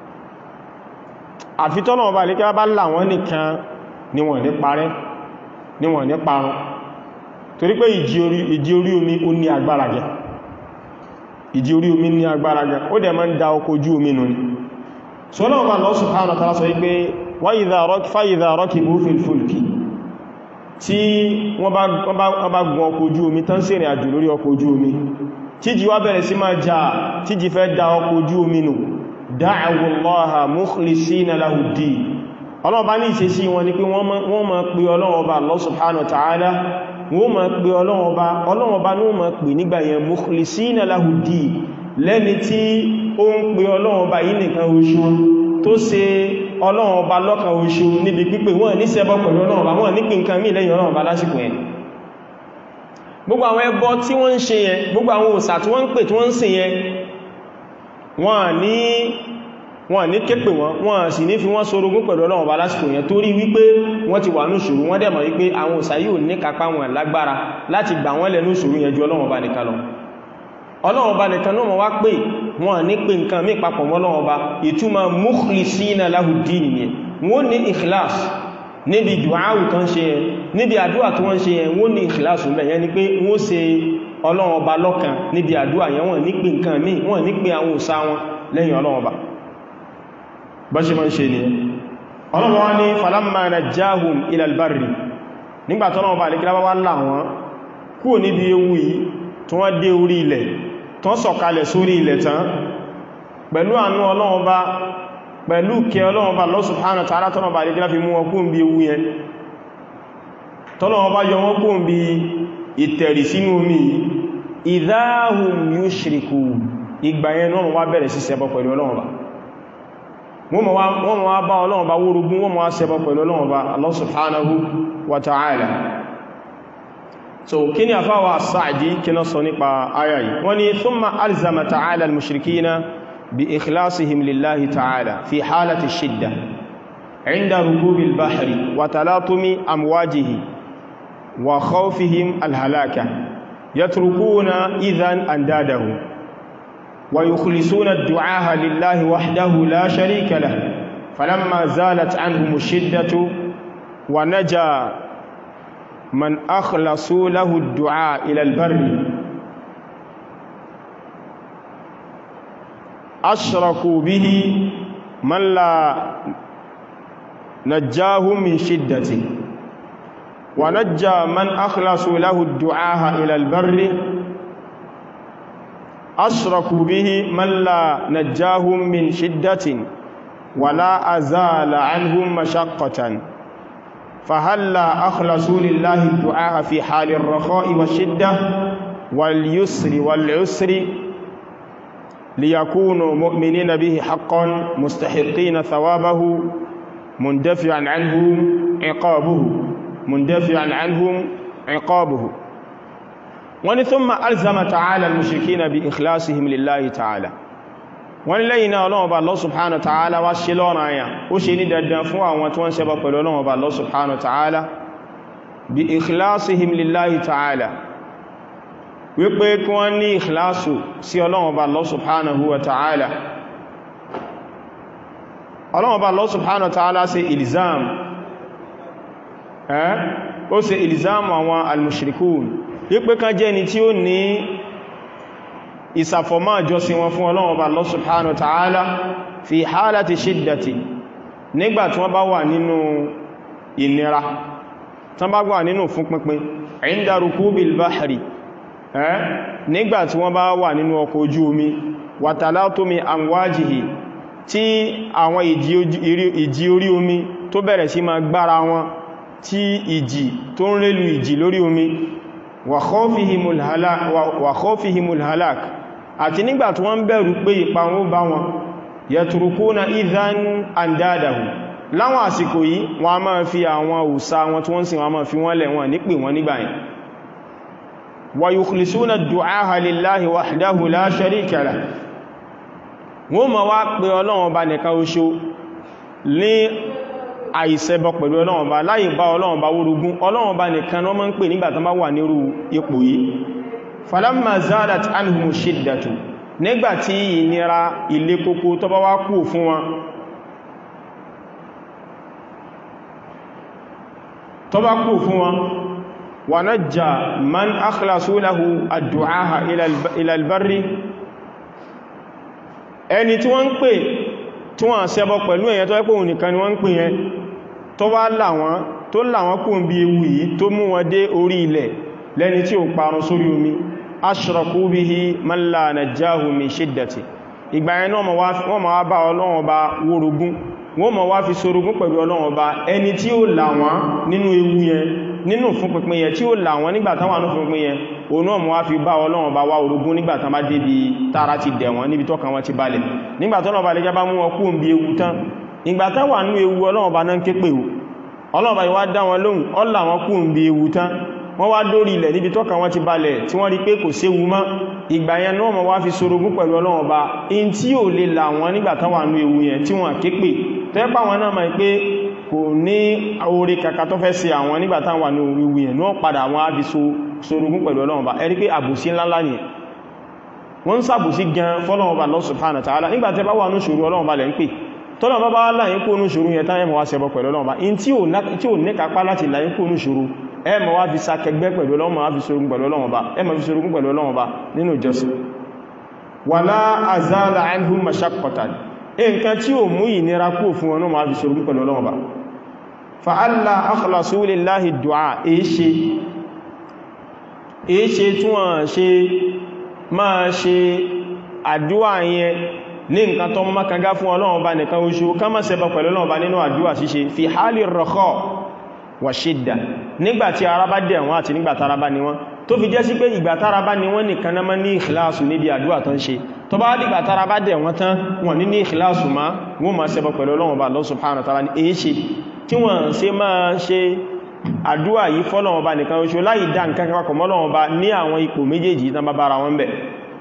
àfitọ́nà ọba àlékẹ́ bá là wọ́n nìkan ni wọ́n ní parẹ́ ni wọ́n ní parun torí pé ìjì orí omi ó ní agbára gẹ ìjì orí omi ní agbára gẹ ó dẹ̀ máa ń da ọkọ̀ ojú omi nù ní sọ́nà ọba Allah subhanahu wa ta'ala sọ wípé fa idha rakibu fil fulki tí wọ́n bá gun ọkọ̀ ojú omi tán sí ìrìn àjò lórí ọkọ̀ ojú omi tíjì wá bẹ̀rẹ̀ sí máa jà tíjì fẹ́ da ọkọ̀ ojú omi nù da'awu Allaha mukhlisina lahu ddin ọlọ́ọ̀bá ní ìṣesí wọn ni pé wọ́n máa pe ọlọ́ọ̀bá Allah subhanahu wa ta'ala wọ́n máa pe ọlọ́ọ̀bá ọlọ́ọ̀bá ní wọ́n máa pè nígbà yẹn mukhlisina lahu ddin lẹ́ni tí ó ń pe ọlọ́ọ̀bá yìí nìkan oṣù tó ṣe ọlọ́ọ̀bá lọ́kan oṣù níbi pípé wọ́n ní ṣẹbọ pẹ̀lú ọlọ́ọ̀bá wọ́n ní pín nǹkan mí lẹ́yìn ọlọ́ọ̀bá lásìkò yẹn gbogbo àwọn ẹbọ tí wọ́n ń ṣe yẹn gbogbo àwọn òsà tí wọ́n ń pè tí wọ́n ń sìn yẹn wọ́n ní wọn ní képe wọn wọn sì ní fi wọ́n sorogún pẹ̀lú ọlọ́run ọba lásìkò yẹn torí wípé wọ́n ti wà ní ìṣòro wọ́n dẹ̀mọ̀ wípé àwọn òsà yóò ní kápá wọn lágbára láti gbà wọ́n lẹ́nu ìṣòro yẹn ju ọlọ́run ọba nìkan lọ ọlọ́run ọba nìkan náà wá pé wọn ní pé nǹkan mí papọ̀ mọ́ ọlọ́run ọba ìtumọ̀ mukhlisina lahud-din nìyẹn wọ́n ní ikhlas níbi dùáwù tó ń ṣe yẹn níbi àdúwà tó wọ́n ṣe yẹn wọ́n ní ikhlas mẹ́ yẹn ni pé wọ́n ṣe ọlọ́run ọba lọ́kan níbi àdúwà yẹn wọ́n ní pé nǹkan mí wọ́n ní pé àwọn òsà wọn lẹ́yìn ọlọ́run ọba bá ṣe mọ́ ṣe ní ọlọ́run wá ní falamma najjahum ila albarri nígbàtí ọlọ́run bá lẹ́kílá wá là wọ́n kúrò níbi ewu yìí tí wọ́n dé orí ilẹ̀ tí wọ́n sọ̀kalẹ̀ sórí ilẹ̀ tán pẹ̀lú àánú ọlọ́run bá pẹ̀lú kẹ ọlọ́run bá Allah subhanahu wa ta'ala tọ́lọ́run bá lẹ́kílá fi mú wọn kúrò níbi ewu yẹn tọ́lọ́run bá yọ wọn kúrò níbi ìtẹ̀rì sínú omi idhahum yushriku ìgbà yẹn náà wá bẹ̀rẹ̀ sí ṣẹbọ pẹ̀lú ọlọ́run bá wọ́n mọ̀ wá bá ọlọ́run bá wórogún wọ́n mọ̀ wá ṣẹbọ pẹ̀lú ọlọ́run bá Allah subhanahu wa ta'ala so kí ni àfáwà Sa'di kí ná sọ nípa ayà yìí wọ́n ni thumma alzama ta'ala al-mushrikina bi ikhlasihim lillahi ta'ala fi halati shidda inda rukubi al-bahri wa talatumi amwajihi wa khawfihim al-halaka yatrukuna idhan andadahu ويخلصون الدعاء لله وحده لا شريك له فلما زالت عنهم الشدة ونجا من أخلصوا له الدعاء إلى البر أشركوا به من لا نجاهم من شدة ونجى من أخلصوا له الدعاء إلى البر أشركوا به من لا نجاهم من شدة ولا أزال عنهم مشقة فهلا أخلصوا لله الدعاء في حال الرخاء والشدة واليسر والعسر ليكونوا مؤمنين به حقا مستحقين ثوابه مندفعا عنهم عقابه مندفعا عنهم عقابه wọ́n ni thumma alzama ta'ala al-mushrikina bi ikhlasihim lillahi ta'ala wọ́n ni lẹ́yìn náà Ọlọ́run Ọba Allah subhanahu wa ta'ala wá ṣe lọ́rọ̀ àyà ó ṣe ní dandan fún àwọn tí wọ́n ṣẹbọ pẹ̀lú Ọlọ́run Ọba Allah subhanahu wa ta'ala bi ikhlasihim lillahi ta'ala wípé kí wọ́n ní ikhlasu sí Ọlọ́run Ọba Allah subhanahu wa ta'ala Ọlọ́run Ọba Allah subhanahu wa ta'ala ṣe ilzam ẹ́ ó ṣe ilzam àwọn al-mushrikun wípé kan jẹ́ ni tí ó ní ìsàfọ̀mọ́ àjọsìn wọn fún Ọlọ́run Ọba Allah subhanahu wa ta'ala fi hálàtí ṣídàtì nígbà tí wọ́n bá wà nínú ìnira tán bá wà nínú fún pínpín inda rukubil bahri ẹ́ nígbà tí wọ́n bá wà nínú ọkọ̀ ojú omi wa talatumi amwajihi tí àwọn ìjì orí omi tó bẹ̀rẹ̀ sí máa gbára wọn tí ìjì tó ń rélu ìjì lórí omi wa khawfihimul halak àti nígbà tí wọ́n bẹ̀rù pé ìparun bá wọn yatrukuna idhan andadahu láwọn àsìkò yìí wọ́n a máa fi àwọn òsà wọn tí wọ́n sì wọ́n máa fi wọ́n lẹ̀ wọ́n nípè wọ́n nígbà yẹn wa yukhlisuna ad-du'aha lillahi wahdahu la sharika lah wọ́n ma wá pé Ọlọ́run Ọba nìkan oṣo ní àìṣẹbọ pẹ̀lú Ọlọ́run Ọba láì bá Ọlọ́run Ọba wórogún Ọlọ́run Ọba nìkan wọ́n máa ń pè nígbà tán bá wà nírú ipò yìí falamma zalat anhumu shiddatu nígbàtí ìnira ilé kókó tó bá wá kú fún wọn tó bá kú fún wọn wa najja man akhlasu lahu ad-du'aha ila al-barri ẹni tí wọ́n ń pè tí wọ́n ṣẹbọ pẹ̀lú èyàn tó ẹ́pọ̀ nìkan ni wọ́n ń pè yẹn tó wá láwọn tó láwọn kò ń bí ewu yìí tó mú wọn dé orí ilẹ̀ lẹ́ni tí ó parun sórí omi ashraku bihi man la najjahu min shiddati ìgbà yẹn náà wọ́n ma wá bá Ọlọ́run Ọba wórogún wọ́n ma wá fi sorogún pẹ̀lú Ọlọ́run Ọba ẹni tí ó là wọ́n nínú ewu yẹn nínú fún pínpín yẹn tí ó là wọ́n nígbàtán wà ní fún pínpín yẹn òun náà mọ́ wá fi bá Ọlọ́run Ọba wá orogún nígbàtán bá débi tára ti dẹ̀ wọ́n níbi tọ́kàn wọn ti balẹ̀ nígbàtán Ọba lè jábá mú wọn kú òǹbí ewu tán ìgbàtán wà ní ewu Ọlọ́run Ọba náà ké pè ó Ọlọ́run Ọba ìwá dá wọn lóhùn ọlá wọn kú òǹbí ewu tán wọ́n wá dórí ilẹ̀ níbi tọ́ka wọn ti balẹ̀ tí wọ́n rí pé kò séwu mọ́ ìgbà yẹn náà mọ̀ wá fi sorogún pẹ̀lú ọlọ́run ọba in tí ò lè là wọn nígbà tán wà ní ewu yẹn tí wọ́n képe tẹ́pà wọn náà mọ̀ pé kò ní orí kàkà tó fẹ́ sí àwọn nígbà tán wà ní ewu yẹn náà padà wọn á fi sorogún pẹ̀lú ọlọ́run ọba ẹ rí pé àbòsí ńláńlá ni wọ́n ń sàbòsí gan fọ́lọ́run ọba Allah subhanahu wa ta'ala nígbà tẹ́ bá wà ní ṣòro ọlọ́run ọba lẹ́ ń pè tọ́lọ̀ bá bá láyín kó ní ṣòro yẹn táyẹ̀ mọ̀ wá ṣẹbọ pẹ̀lú ọlọ́run bá in tí ò ní kápá láti láyín kó ní ṣòro ẹ mọ̀ wá fi sakẹgbẹ́ pẹ̀lú ọlọ́run bá fi ṣorogún pẹ̀lú ọlọ́run bá ẹ mọ̀ fi ṣorogún pẹ̀lú ọlọ́run bá nínú ìjọsìn wala azala anhum mashaqqatan nǹkan tí ò mú ìnira kú fún wọn náà fi ṣorogún pẹ̀lú ọlọ́run bá fa alla akhlasu lillahi du'a èéṣe èéṣe tí wọ́n ṣe máa ṣe àdúwà yẹn ní nǹkan tó mọ́ kanga fún ọlọ́run bá nìkan oṣù ká má ṣẹbọ pẹ̀lú ọlọ́run bá nínú àdúwà ṣíṣe fi hálì rọ̀kọ́ wà ṣídà nígbàtí ara bá dẹ̀ wọ́n àti nígbàtí ara bá ní wọ́n tó fi jẹ́ sí pé ìgbàtí ara bá ní wọ́n nìkan náà ní ìkìláàsù níbi àdúwà tán ṣe tó bá dìgbàtí ara bá dẹ̀ wọ́n tán wọ́n ní ní ìkìláàsù má wọ́n má ṣẹbọ pẹ̀lú ọlọ́run bá Allah subhanahu wa ta'ala ní èé ṣe tí wọ́n ṣe máa ṣe àdúwà yìí fọ́lọ́run bá nìkan oṣù láì dá nǹkan kakọ̀ mọ́lọ́run bá ní àwọn ipò méjèèjì tán bá bára wọn bẹ̀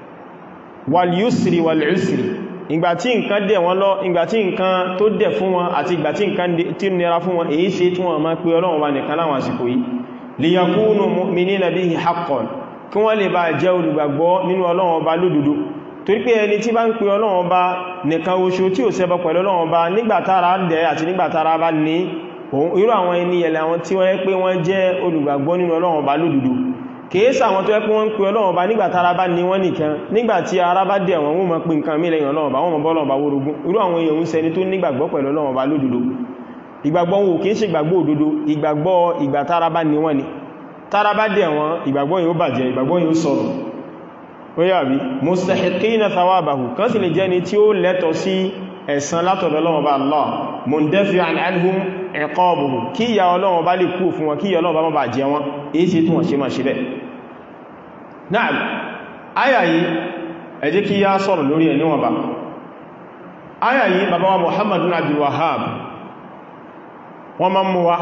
wal yusri wal usri ìgbàtí nǹkan dẹ̀ wọ́n lọ ìgbàtí nǹkan tó dẹ̀ fún wọn àti ìgbàtí nǹkan tí ó nira fún wọn èyí ṣe tí wọ́n máa pé ọlọ́run wa nìkan láwọn àsìkò yìí liyakunu mu'minina bihi haqqan kí wọ́n lè bá jẹ́ olùgbàgbọ́ nínú ọlọ́run ọba lódodo torí pé ẹni tí bá ń pè ọlọ́run ọba nìkan oṣù tí ò ṣẹbọ pẹ̀lú ọlọ́run ọba nígbàtára dẹ̀ àti nígbàtára bá ní irú àwọn ẹni yẹlẹ̀ àwọn tí wọ́n yẹ pé wọ́n jẹ́ olùgbàgbọ́ nínú ọlọ́run ọba lódodo kèésà àwọn tó yẹ pé wọ́n ń pè ọlọ́run bá nígbàtí ara bá ní wọ́n nìkan nígbàtí ara bá dẹ̀ wọ́n wọ́n mọ̀ pé nǹkan mílẹ̀ ọlọ́run bá wọ́n mọ̀ bọ́lọ́run bá wórogún irú àwọn èèyàn ń ṣẹni tó nígbàgbọ́ pẹ̀lú ọlọ́run bá lódodo ìgbàgbọ́ wọn kìí ṣe ìgbàgbọ́ òdodo ìgbàgbọ́ ìgbà tára bá ní wọ́n ni tára bá dẹ̀ wọ́n ìgbàgbọ́ yóò bàjẹ́ ìgbàgbọ́ yóò sọ̀rọ̀ ó yà bí mustahiqina thawabahu kan sì lè jẹ́ ni tí ó lẹ́tọ̀ sí ẹ̀san látọ̀dọ̀ ọlọ́run bá Allah mundafi'an anhum iqabuhu kí ìyà ọlọ́run bá lè kú fún wọn kí ìyà ọlọ́run bá má bà jẹ wọn èyí sí tún wọ́n ṣe máa ṣe bẹ́ẹ̀ náà áyà yìí ẹ jẹ́ kí yá sọ̀rọ̀ lórí ẹ̀ níwọ̀n bá áyà yìí bàbá wa Muhammadu Abdul Wahhab wọ́n máa mú wa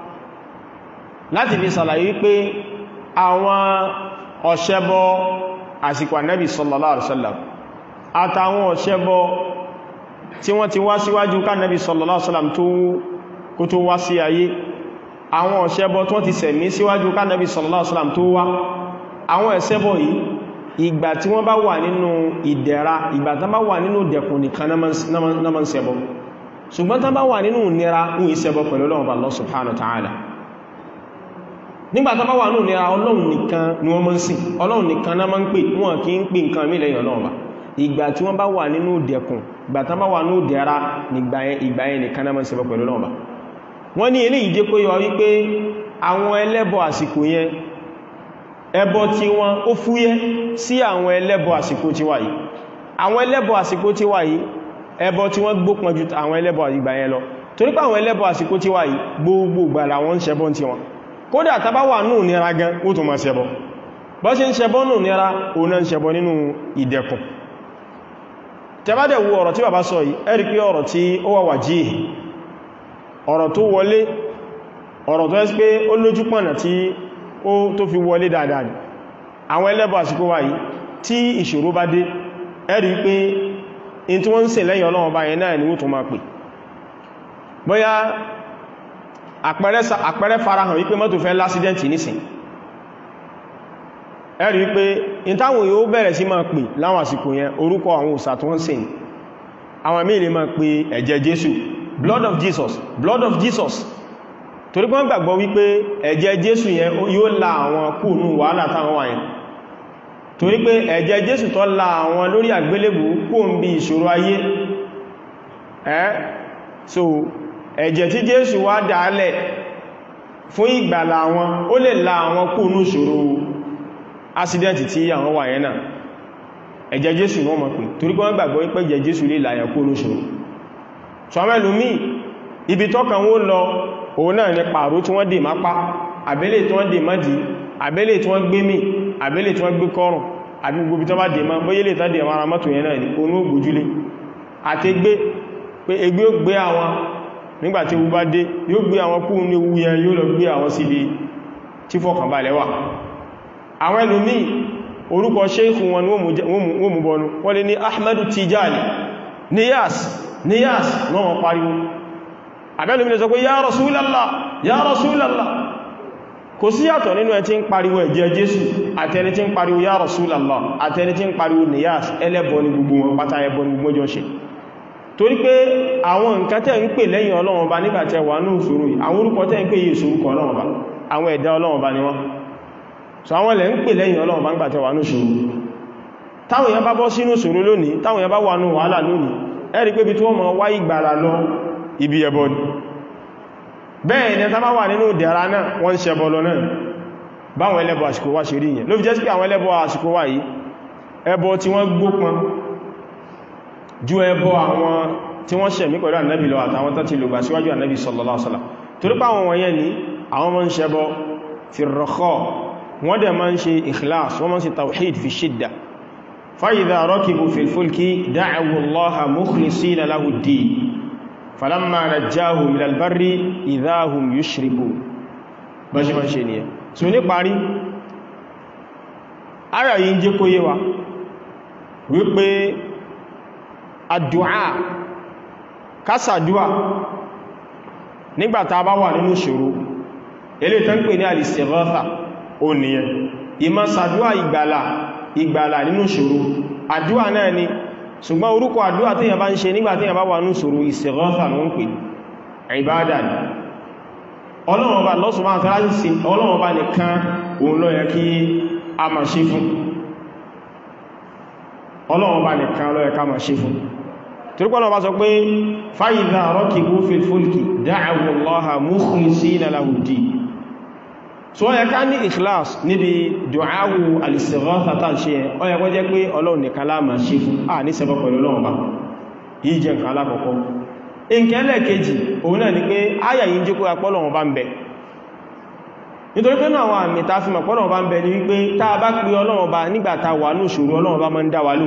láti fi sàlàyé wípé àwọn ọ̀ṣẹ́bọ àsìkò Ànábì sallallahu alaihi wasallam àtàwọn ọ̀ṣẹ́bọ tí wọ́n ti wá síwájú kánàbí sallallahu alaihi wasallam kó tó wá sí ayé àwọn ọ̀ṣẹ́bọ tí wọ́n ti sẹ̀mí síwájú kánàbí sallallahu alaihi wasallam tó wá àwọn ẹ̀ṣẹbọ yìí ìgbà tí wọ́n bá wà nínú ìdẹ̀ra ìgbà tán bá wà nínú dẹ̀kùn nìkan náà máa ń ṣẹbọ ṣùgbọ́n tán bá wà nínú nira ń ìṣẹbọ pẹ̀lú Ọlọ́run Allah subhanahu wa ta'ala nígbà tán bá wà nínú nira Ọlọ́run nìkan ni wọ́n máa ń sìn Ọlọ́run nìkan náà máa ń pè wọ́n kì í pè nǹkan mí lẹ́yìn Ọlọ́run bá ìgbà tí wọ́n bá wà nínú dẹ̀kùn ìgbà tán bá wà nínú dẹ̀ra ìgbà yẹn nìkan náà máa ń ṣẹbọ pẹ̀lú Ọlọ́run bá wọ́n ní eléyìí jẹ́ kó yọ wípé àwọn ẹlẹ́bọ àsìkò yẹn ẹbọ tí wọ́n ó fúyẹ́ sí àwọn ẹlẹ́bọ àsìkò tí wà yìí àwọn ẹlẹ́bọ àsìkò tí wà yìí ẹbọ tí wọ́n gbópọn ju àwọn ẹlẹ́bọ ìgbà yẹn lọ torí pé àwọn ẹlẹ́bọ àsìkò tí wà yìí gbogbo ìgbà làwọn ń ṣẹbọ tí wọn kódà tàbá wà nù nira gan ó tó máa ṣẹbọ bọ́ ṣe ń ṣẹbọ nù nira ó náà ń ṣẹbọ nínú ìdẹ̀kùn tẹ́bádẹ̀ wo ọ̀rọ̀ tí bàbá sọ yìí ẹ rí pé ọ̀rọ̀ tí ó wà wàjí ọ̀rọ̀ tó wọlé ọ̀rọ̀ tó ẹ́sí pé ó lójú pọ̀nà tí ó tó fi wọlé dáadáa ni àwọn ẹlẹ́bọ àsìkò wà yìí tí ìṣòro bá dé ẹ rí pé in tí wọ́n ń ṣe lẹ́yìn Ọlọ́run bá yẹn náà ni ó tó máa pè bóyá àpẹẹrẹ farahàn wípé mọ́tò fẹ́ lásídẹ́ntì nísìn ẹ rí pé in táwọn yóò bẹ̀rẹ̀ sí máa pè láwọn àsìkò yẹn orúkọ àwọn òsà tó ń sìn àwọn míì lè máa pè ẹ̀jẹ̀ Jésù blood of Jesus blood of Jesus torí pé wọ́n gbàgbọ́ wípé ẹ̀jẹ̀ Jésù yẹn yóò la àwọn kúrò wàhálà táwọn wà yẹn torí pé ẹ̀jẹ̀ Jésù tó la àwọn lórí àgbélébù kó ń bí ìṣòro ayé ẹ́ so ẹ̀jẹ̀ tí Jésù wá dálẹ̀ fún ìgbàlà àwọn ó lè la àwọn kúrò ìṣòro accident tí àwọn wà yẹn náà ẹ̀jẹ̀ Jésù wọ́n mọ̀ pé torí pé wọ́n gbàgbọ́ wípé ẹ̀jẹ̀ Jésù lè la àwọn kúrò ìṣòro so àwọn ẹlòmíì ibi tọ́kàn wó lọ òun náà ní pàró tí wọ́n dè má pá àbẹ́lẹ̀ tí wọ́n dè má dì àbẹ́lẹ̀ tí wọ́n gbé mì àbẹ́lẹ̀ tí wọ́n gbé kọrùn àbí gbogbo tó bá dè má bóyélè tó dè mara mọ́tò yẹn náà ní onú ògbójúlé àti gbé pé egbé ó gbé àwọn nígbàtí ewu bá dé yóò gbé àwọn kú ní ewu yẹn yóò lọ gbé àwọn síbi tí fọkànbalẹ̀ wà àwọn ẹlòmí orúkọ ṣéèkù wọn wọ́n mú bọnu wọ́n lè ní ahmadu tijani niyas niyas náà wọ́n pariwo àbẹ́lùmí lè sọ pé ya rasulallah ya rasulallah kò sí yàtọ̀ nínú ẹ tí ń pariwo ẹ̀jẹ̀ jésù àtẹni tí ń pariwo ya rasulallah àtẹni tí ń pariwo niyas ẹlẹ́bọ ní gbogbo wọn pátá ẹbọ ní gbogbo jọ ṣe torí pé àwọn nǹkan tẹ́ ń pè lẹ́yìn ọlọ́run ọba nígbàtẹ́ wà ní ìṣòro yìí àwọn orúkọ tẹ́ ń pè yìí ìṣòrúkọ ọlọ́run ọba àwọn ẹ̀dá ọlọ́run ọba ni wọ́n so àwọn ilẹ̀ ń pè lẹ́yìn ọlọ́run ọba nígbàtẹ́ wà ní ìṣòro táwọn èèyàn bá bọ́ sínú ìṣòro lónìí táwọn èèyàn bá wà ní wàhálà lónìí ẹ rí pé bí tí wọ́n mọ̀ wá ìgbàlà lọ ibi ẹbọ ni bẹ́ẹ̀ ni tá bá wà nínú ìdẹ̀ra náà wọ́n ń ṣẹbọ lọ náà báwọn ẹlẹ́bọ àsìkò wá ṣe rí yẹn ló fi jẹ́ sí pé àwọn ẹlẹ́bọ àsìkò wá yìí ẹbọ tí wọ́n gbópọn ju ẹbọ àwọn tí wọ́n ṣẹ̀mí pẹ̀lú ànábì lọ àtàwọn tó ti lò gbà síwájú ànábì sallallahu alaihi wasallam torí pé àwọn wọ̀nyẹn ni àwọn máa ń ṣẹbọ fi rọ̀kọ́ wọ́n dẹ̀ máa ń ṣe ikhlas wọ́n máa ń ṣe tawhid fi shidda fa idha rakibu fil fulki da'awu allaha mukhlisina lahu ad-din falamma najjahum ilal barri idha hum yushrikun bá ṣe máa ń ṣe nìyẹn so ní parí ara yìí ń jẹ́ kó yé wa wípé àdúà kásàdúà nígbàtà bá wà nínú ṣòro ilé tán pè ní al-istighatha ó nìyẹn ìmá sàdúà ìgbàlà ìgbàlà nínú ṣòro àdúà náà ni ṣùgbọ́n orúkọ àdúà tí yàn bá ń ṣe nígbàtí yàn bá wà nínú ṣòro istighatha ló ń pè ìbádà ni ọlọ́run bá lọ́sùn máa tàbí sí ọlọ́run bá nìkan òun ló yẹ kí a máa ṣe fún ọlọ́run bá nìkan ló yẹ ká máa ṣe fún torípọ́lọ̀ bá sọ pé fa'idha rakibu fil fulki da'awu Allaha mukhlisina lahu ddin so ó yẹ ká ní ikhlas níbi du'awu al-istighatha tàà ṣe ẹ ó yẹ kó jẹ́ pé ọlọ́run nìkan la máa ṣe fún à ní ṣẹbọ pẹ̀lú ọlọ́run bá yìí jẹ́ nǹkan alákọ̀ọ́kọ́ ìkẹ́lẹ̀ kejì òun náà ni pé áyà yìí jẹ́ kó apọ́lọ̀wọ̀n bá ń bẹ nítorí pé náà àwọn àmì ta fi mọ̀pọ́lọ̀wọ̀n bá ń bẹ ní wípé tá a bá pè ọlọ́run bá nígbàtà wà ní ìṣòro ọlọ́run bá máa ń dá wa lù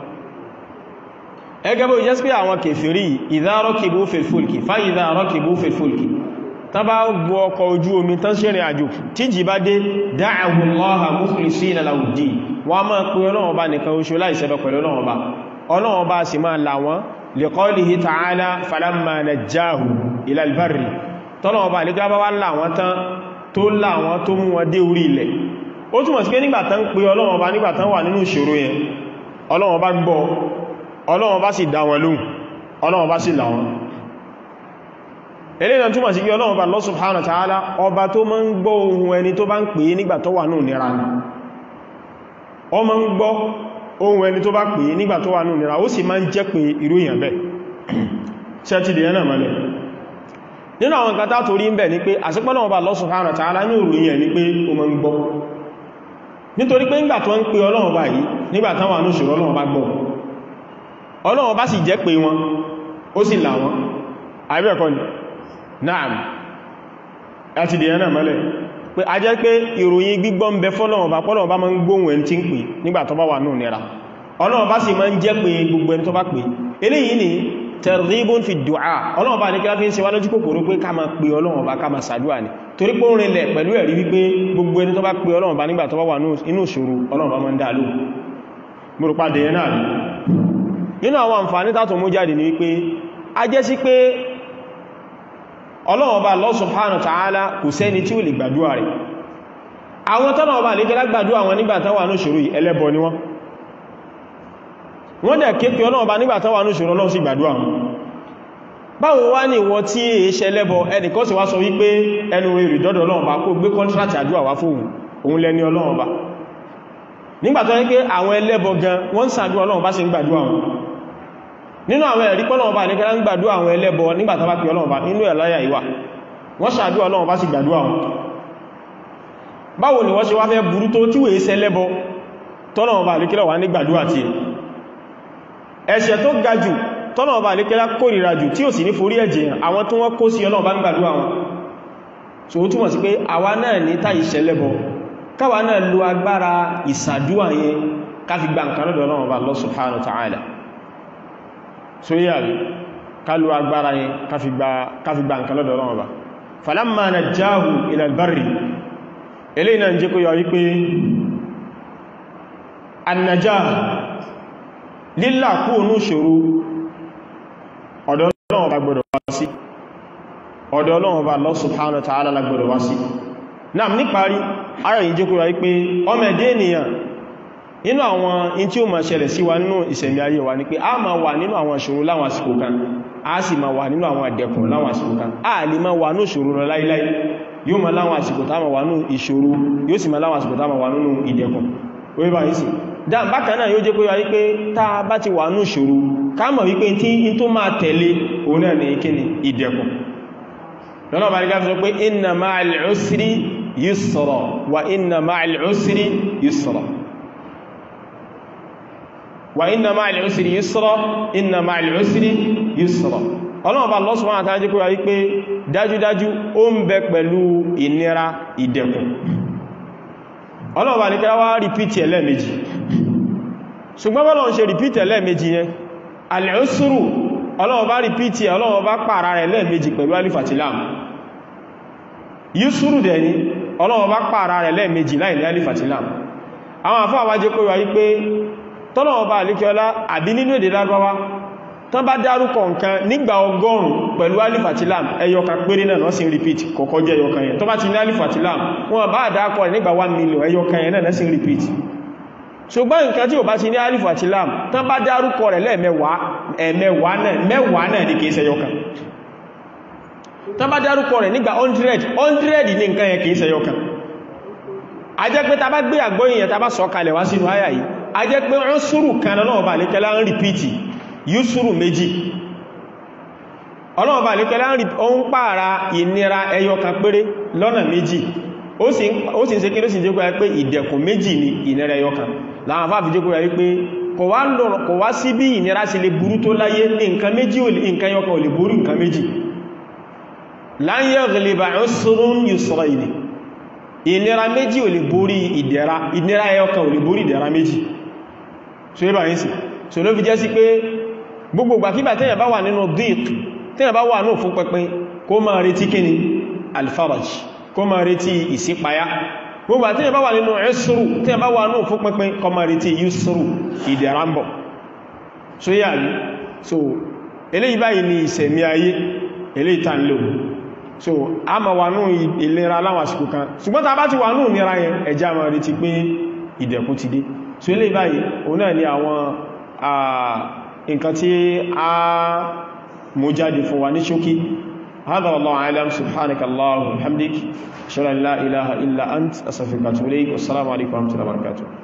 ẹgẹ́ bó jẹ́ sí pé àwọn kèfèrí idha rakibu fil fulki fa idha rakibu fil fulki tá bá gbọ́ ọkọ̀ ojú omi tán ṣe rìn àjò tí jì bá dé da'awu Allaha mukhlisina lahu ddin wọ́n máa pè ọlọ́run bá nìkan oṣù láìṣẹ́bẹ̀ pẹ̀lú ọlọ́run bá ọlọ́run bá sì máa là wọ́n liqawlihi ta'ala falamma najjahu ila albarri tọ́lọ̀wọ́ bá nígbà bá wá láwọn tán tó láwọn tó mú wọn dé orí ilẹ̀ ó túnmọ̀ sí pé nígbàtán pé Ọlọ́run bá nígbàtán wà nínú ìṣòro yẹn Ọlọ́run bá gbọ́ Ọlọ́run bá sì dá wọn lóhùn Ọlọ́run bá sì là wọn eléyàn túnmọ̀ sí pé Ọlọ́run bá Allah subhanahu wa ta'ala ọba tó máa ń gbọ́ ohun ẹni tó bá ń pè é nígbà tó wà nínú nira ni ọ máa ń gbọ́ ohun ẹni tó bá pè é nígbà tó wà nínú nira ó sì máa ń jẹ́ pé irú èèyàn bẹ́ẹ̀ ṣẹ́tìdì ẹ̀nà mọ́lẹ̀ nínú àwọn nǹkan tátò rí ń bẹ̀ ní pé àṣípọ́nà ọba Allah subhanahu wa ta'ala ní òròyìn ẹ̀ ní pé o mọ́ ń gbọ́ nítorí pé nígbà tó ń pè Ọlọ́run bá yìí nígbà tán wà ní òṣèrè Ọlọ́run bá gbọ́ Ọlọ́run bá sì jẹ́ pé wọn ó sì là wọn àbẹ́ẹ̀kọ́ ni naam láti dì ẹ̀nà mọ́lẹ̀ pé a jẹ́ pé ìròyìn gbígbọ́ ń bẹ fọ́lọ́run bá pọ́lọ́run bá máa ń gbóhùn ẹni tí ń pè nígbà tó bá wà ní ònira Ọlọ́run bá sì máa ń jẹ́ pé gbogbo ẹni tó bá pè eléyìí ni tẹ̀rìbùn fi dùá ọlọ́run bá ní kí láfí ń ṣe wá lójú kòkòrò pé ká máa pè ọlọ́run bá ká máa sàdúwà ní torí pé ó rinlẹ̀ pẹ̀lú ẹ̀rí wípé gbogbo ẹni tó bá pè ọlọ́run bá nígbà tó bá wà inú ìṣòro ọlọ́run bá máa ń dá ló múrùpàdé yẹn náà nínú àwọn àǹfààní tátò mú jáde ní wípé a jẹ́ sí pé ọlọ́run bá Allah subhanahu wa ta'ala kò sẹ́ni tí ó lè gbàdúwà rẹ̀ àwọn tọ́lọ́run bá lè jẹ́ gbàdúwà wọn nígbà tó wà ní ìṣòro yìí ẹlẹ́bọ ni wọ́n wọ́n dẹ̀ ké pé ọlọ́run bá nígbà tán wà ní ìṣòro ọlọ́run sí gbàdúrà wọn báwo wá ní ìwọ tí è ṣe lẹ́bọ ẹnìkan sì wá sọ wípé ẹnu èrè dọ́dọ̀ ọlọ́run bá kó gbé kọ́ntrátì àdúrà wá fóun òun lẹ́ni ọlọ́run bá nígbà tó ní pé àwọn ẹlẹ́bọ gan wọ́n sàdúrà ọlọ́run bá sì ń gbàdúrà wọn nínú àwọn ẹ̀rí pọ́lọ́run bá ní kẹ́lá ń gbàdúrà àwọn ẹlẹ́bọ nígbà tó bá pè ọlọ́run bá nínú ẹ̀láyà ìwà wọ́n sàdúrà ọlọ́run bá sì gbàdúrà wọn báwo ni wọ́n ṣe wá fẹ́ burú tó tí wèé ṣẹlẹ́bọ tọ́lọ́run bá ní kẹ́lá wà ní gbàdúrà tiẹ̀ ẹ̀ṣẹ̀ tó ga jù tọ́nà ọba àlékẹ́lá kórìíra jù tí ò sì ní forí ẹ̀jẹ̀ àwọn tó wọ́n kó sí ọlọ́ọ̀bá ń gbàdúrà wọn so ó túnmọ̀ sí pé àwa náà ní táyì ṣẹlẹ́bọ káwa náà lo agbára ìsàdúwà yẹn ká fi gba nǹkan lọ́dọ̀ Ọlọ́run Ọba Allah subhanahu wa ta'ala so yíya rí ká lo agbára yẹn ká fi gba nǹkan lọ́dọ̀ Ọlọ́run Ọba falamma najjahu ila al-barri eléyìí náà jẹ́ kó yọ wípé annajá lílà kú ònú ṣòro ọ̀dọ̀ Ọlọ́run bá gbọ́dọ̀ wá sí ọ̀dọ̀ Ọlọ́run bá Allah subhanahu wa ta'ala gbọ́dọ̀ wá sí náà níparí ara yìí jẹ́ kó yọ wípé ọmọ ẹ̀dẹ́ ènìyàn nínú àwọn in tí ó máa ṣẹlẹ̀ sí wa nínú ìṣẹ̀mí ayé wa ní pé a máa wà nínú àwọn ìṣòro láwọn àsìkò kan a sì máa wà nínú àwọn àdẹ̀kùn láwọn àsìkò kan a lè máa wà ní ìṣòro lọ láíláí yóò máa láwọn àsìkò tá máa wà ní ìṣòro yóò sì máa láwọn àsìkò tá máa wà nínú ìdẹ̀kùn orí bá yìí sí dáa bákan náà yóò jẹ́ pé wá wípé tá a bá ti wà ní ìṣòro ká mọ̀ wípé tí in tó máa tẹ̀lé òun náà ní kíni ìdẹ̀kùn lọ́nà bá rí gáfi sọ pé inna ma'al usri yusra wa inna ma'al usri yusra wa inna ma'al usri yusra inna ma'al usri yusra ọlọ́run bá Allah subhanahu wa ta'ala jẹ́ kó yà wípé dájúdájú ó ń bẹ pẹ̀lú ìnira ìdẹ̀kùn ọlọ́run bá ní kí wá rìpítì ẹlẹ́mejì ṣùgbọ́n bọ́lọ̀ ń ṣe rìpítì ẹlẹ́mejì yẹn al-usru ọlọ́run bá rìpítì ọlọ́run bá pààrà rẹ̀ lẹ́ẹ̀mejì pẹ̀lú alifatilam yusru dẹ̀ ni ọlọ́run bá pààrà rẹ̀ lẹ́ẹ̀mejì láì ní alifatilam àwọn àfáà wá jẹ́ kó yà wípé tọ́lọ̀wọ́ bá alékiọlá àbí nínú èdè lágbàwá tán bá dárúkọ nǹkan nígbà ọgọ́rùn pẹ̀lú alif àti lam ẹyọkan péré náà sí repeat kọ̀kọ́ jẹ́ ẹyọkan yẹn tó bá ti ní alif àti lam wọ́n bá dákọ̀ rẹ̀ nígbà 1 million ẹyọkan yẹn náà sí repeat ṣùgbọ́n nǹkan tí ò bá ti ní alif àti lam tán bá dárúkọ rẹ̀ lẹ́ẹ̀mẹ́wàá náà ní kìí ṣẹyọkan tán bá dárúkọ rẹ̀ nígbà 100 100 ní nǹkan yẹn kìí ṣẹyọkan a jẹ́ pé ta bá gbé àgbóyìn ta bá sọ kalẹ̀ wá sínú àyà yìí a jẹ́ pé ọ́n súrù kan náà lè kẹ́lá ń rìpítì yúsùrù méjì ọlọ́ọ̀bà lè kẹ́lá ń pààrà ìnira ẹyọ kan péré lọ́nà méjì ó sì ń ṣe kí ló sì jẹ́ pé ìdẹ̀kùn méjì ni ìnira ẹyọ kan láwọn afáàfi jẹ́ pé kò wá sí bí ìnira sí lè burú tó láyé ní nǹkan méjì nǹkan ẹyọ kan ò lè burú nǹkan méjì lan yaghliba usrun yusrayni ìnira méjì ò lè borí ìdẹ̀ra ìnira ẹyọkan ò lè borí ìdẹ̀ra méjì so yíba yìí sí so ló fi jẹ́ sí pé gbogbo gbàkígbà tẹ́yàn bá wà nínú dík tẹ́yàn bá wà náà fún pẹpẹ kó máa retí kíni alfaraj kó máa retí ìṣípayá gbogbo tẹ́yàn bá wà nínú ẹsùrù tẹ́yàn bá wà náà fún pẹpẹ kó máa retí yusuru ìdẹ̀ra ń bọ̀ so yà rí so eléyìí báyìí ni ìṣẹ̀mí ayé eléyìí tàn lò so a ma wà náà ìlera láwọn àsìkò kan ṣùgbọ́n ta bá ti wà náà nira yẹn ẹjá ma rí ti pé ìdẹ̀kùn ti dé so ilé báyìí òun náà ni àwọn nǹkan tí a mú jáde fún wa ní ṣókí هذا والله أعلم سبحانك اللهم وبحمدك أشهد أن لا إله إلا أنت أستغفرك وأتوب إليك والسلام عليكم ورحمة الله وبركاته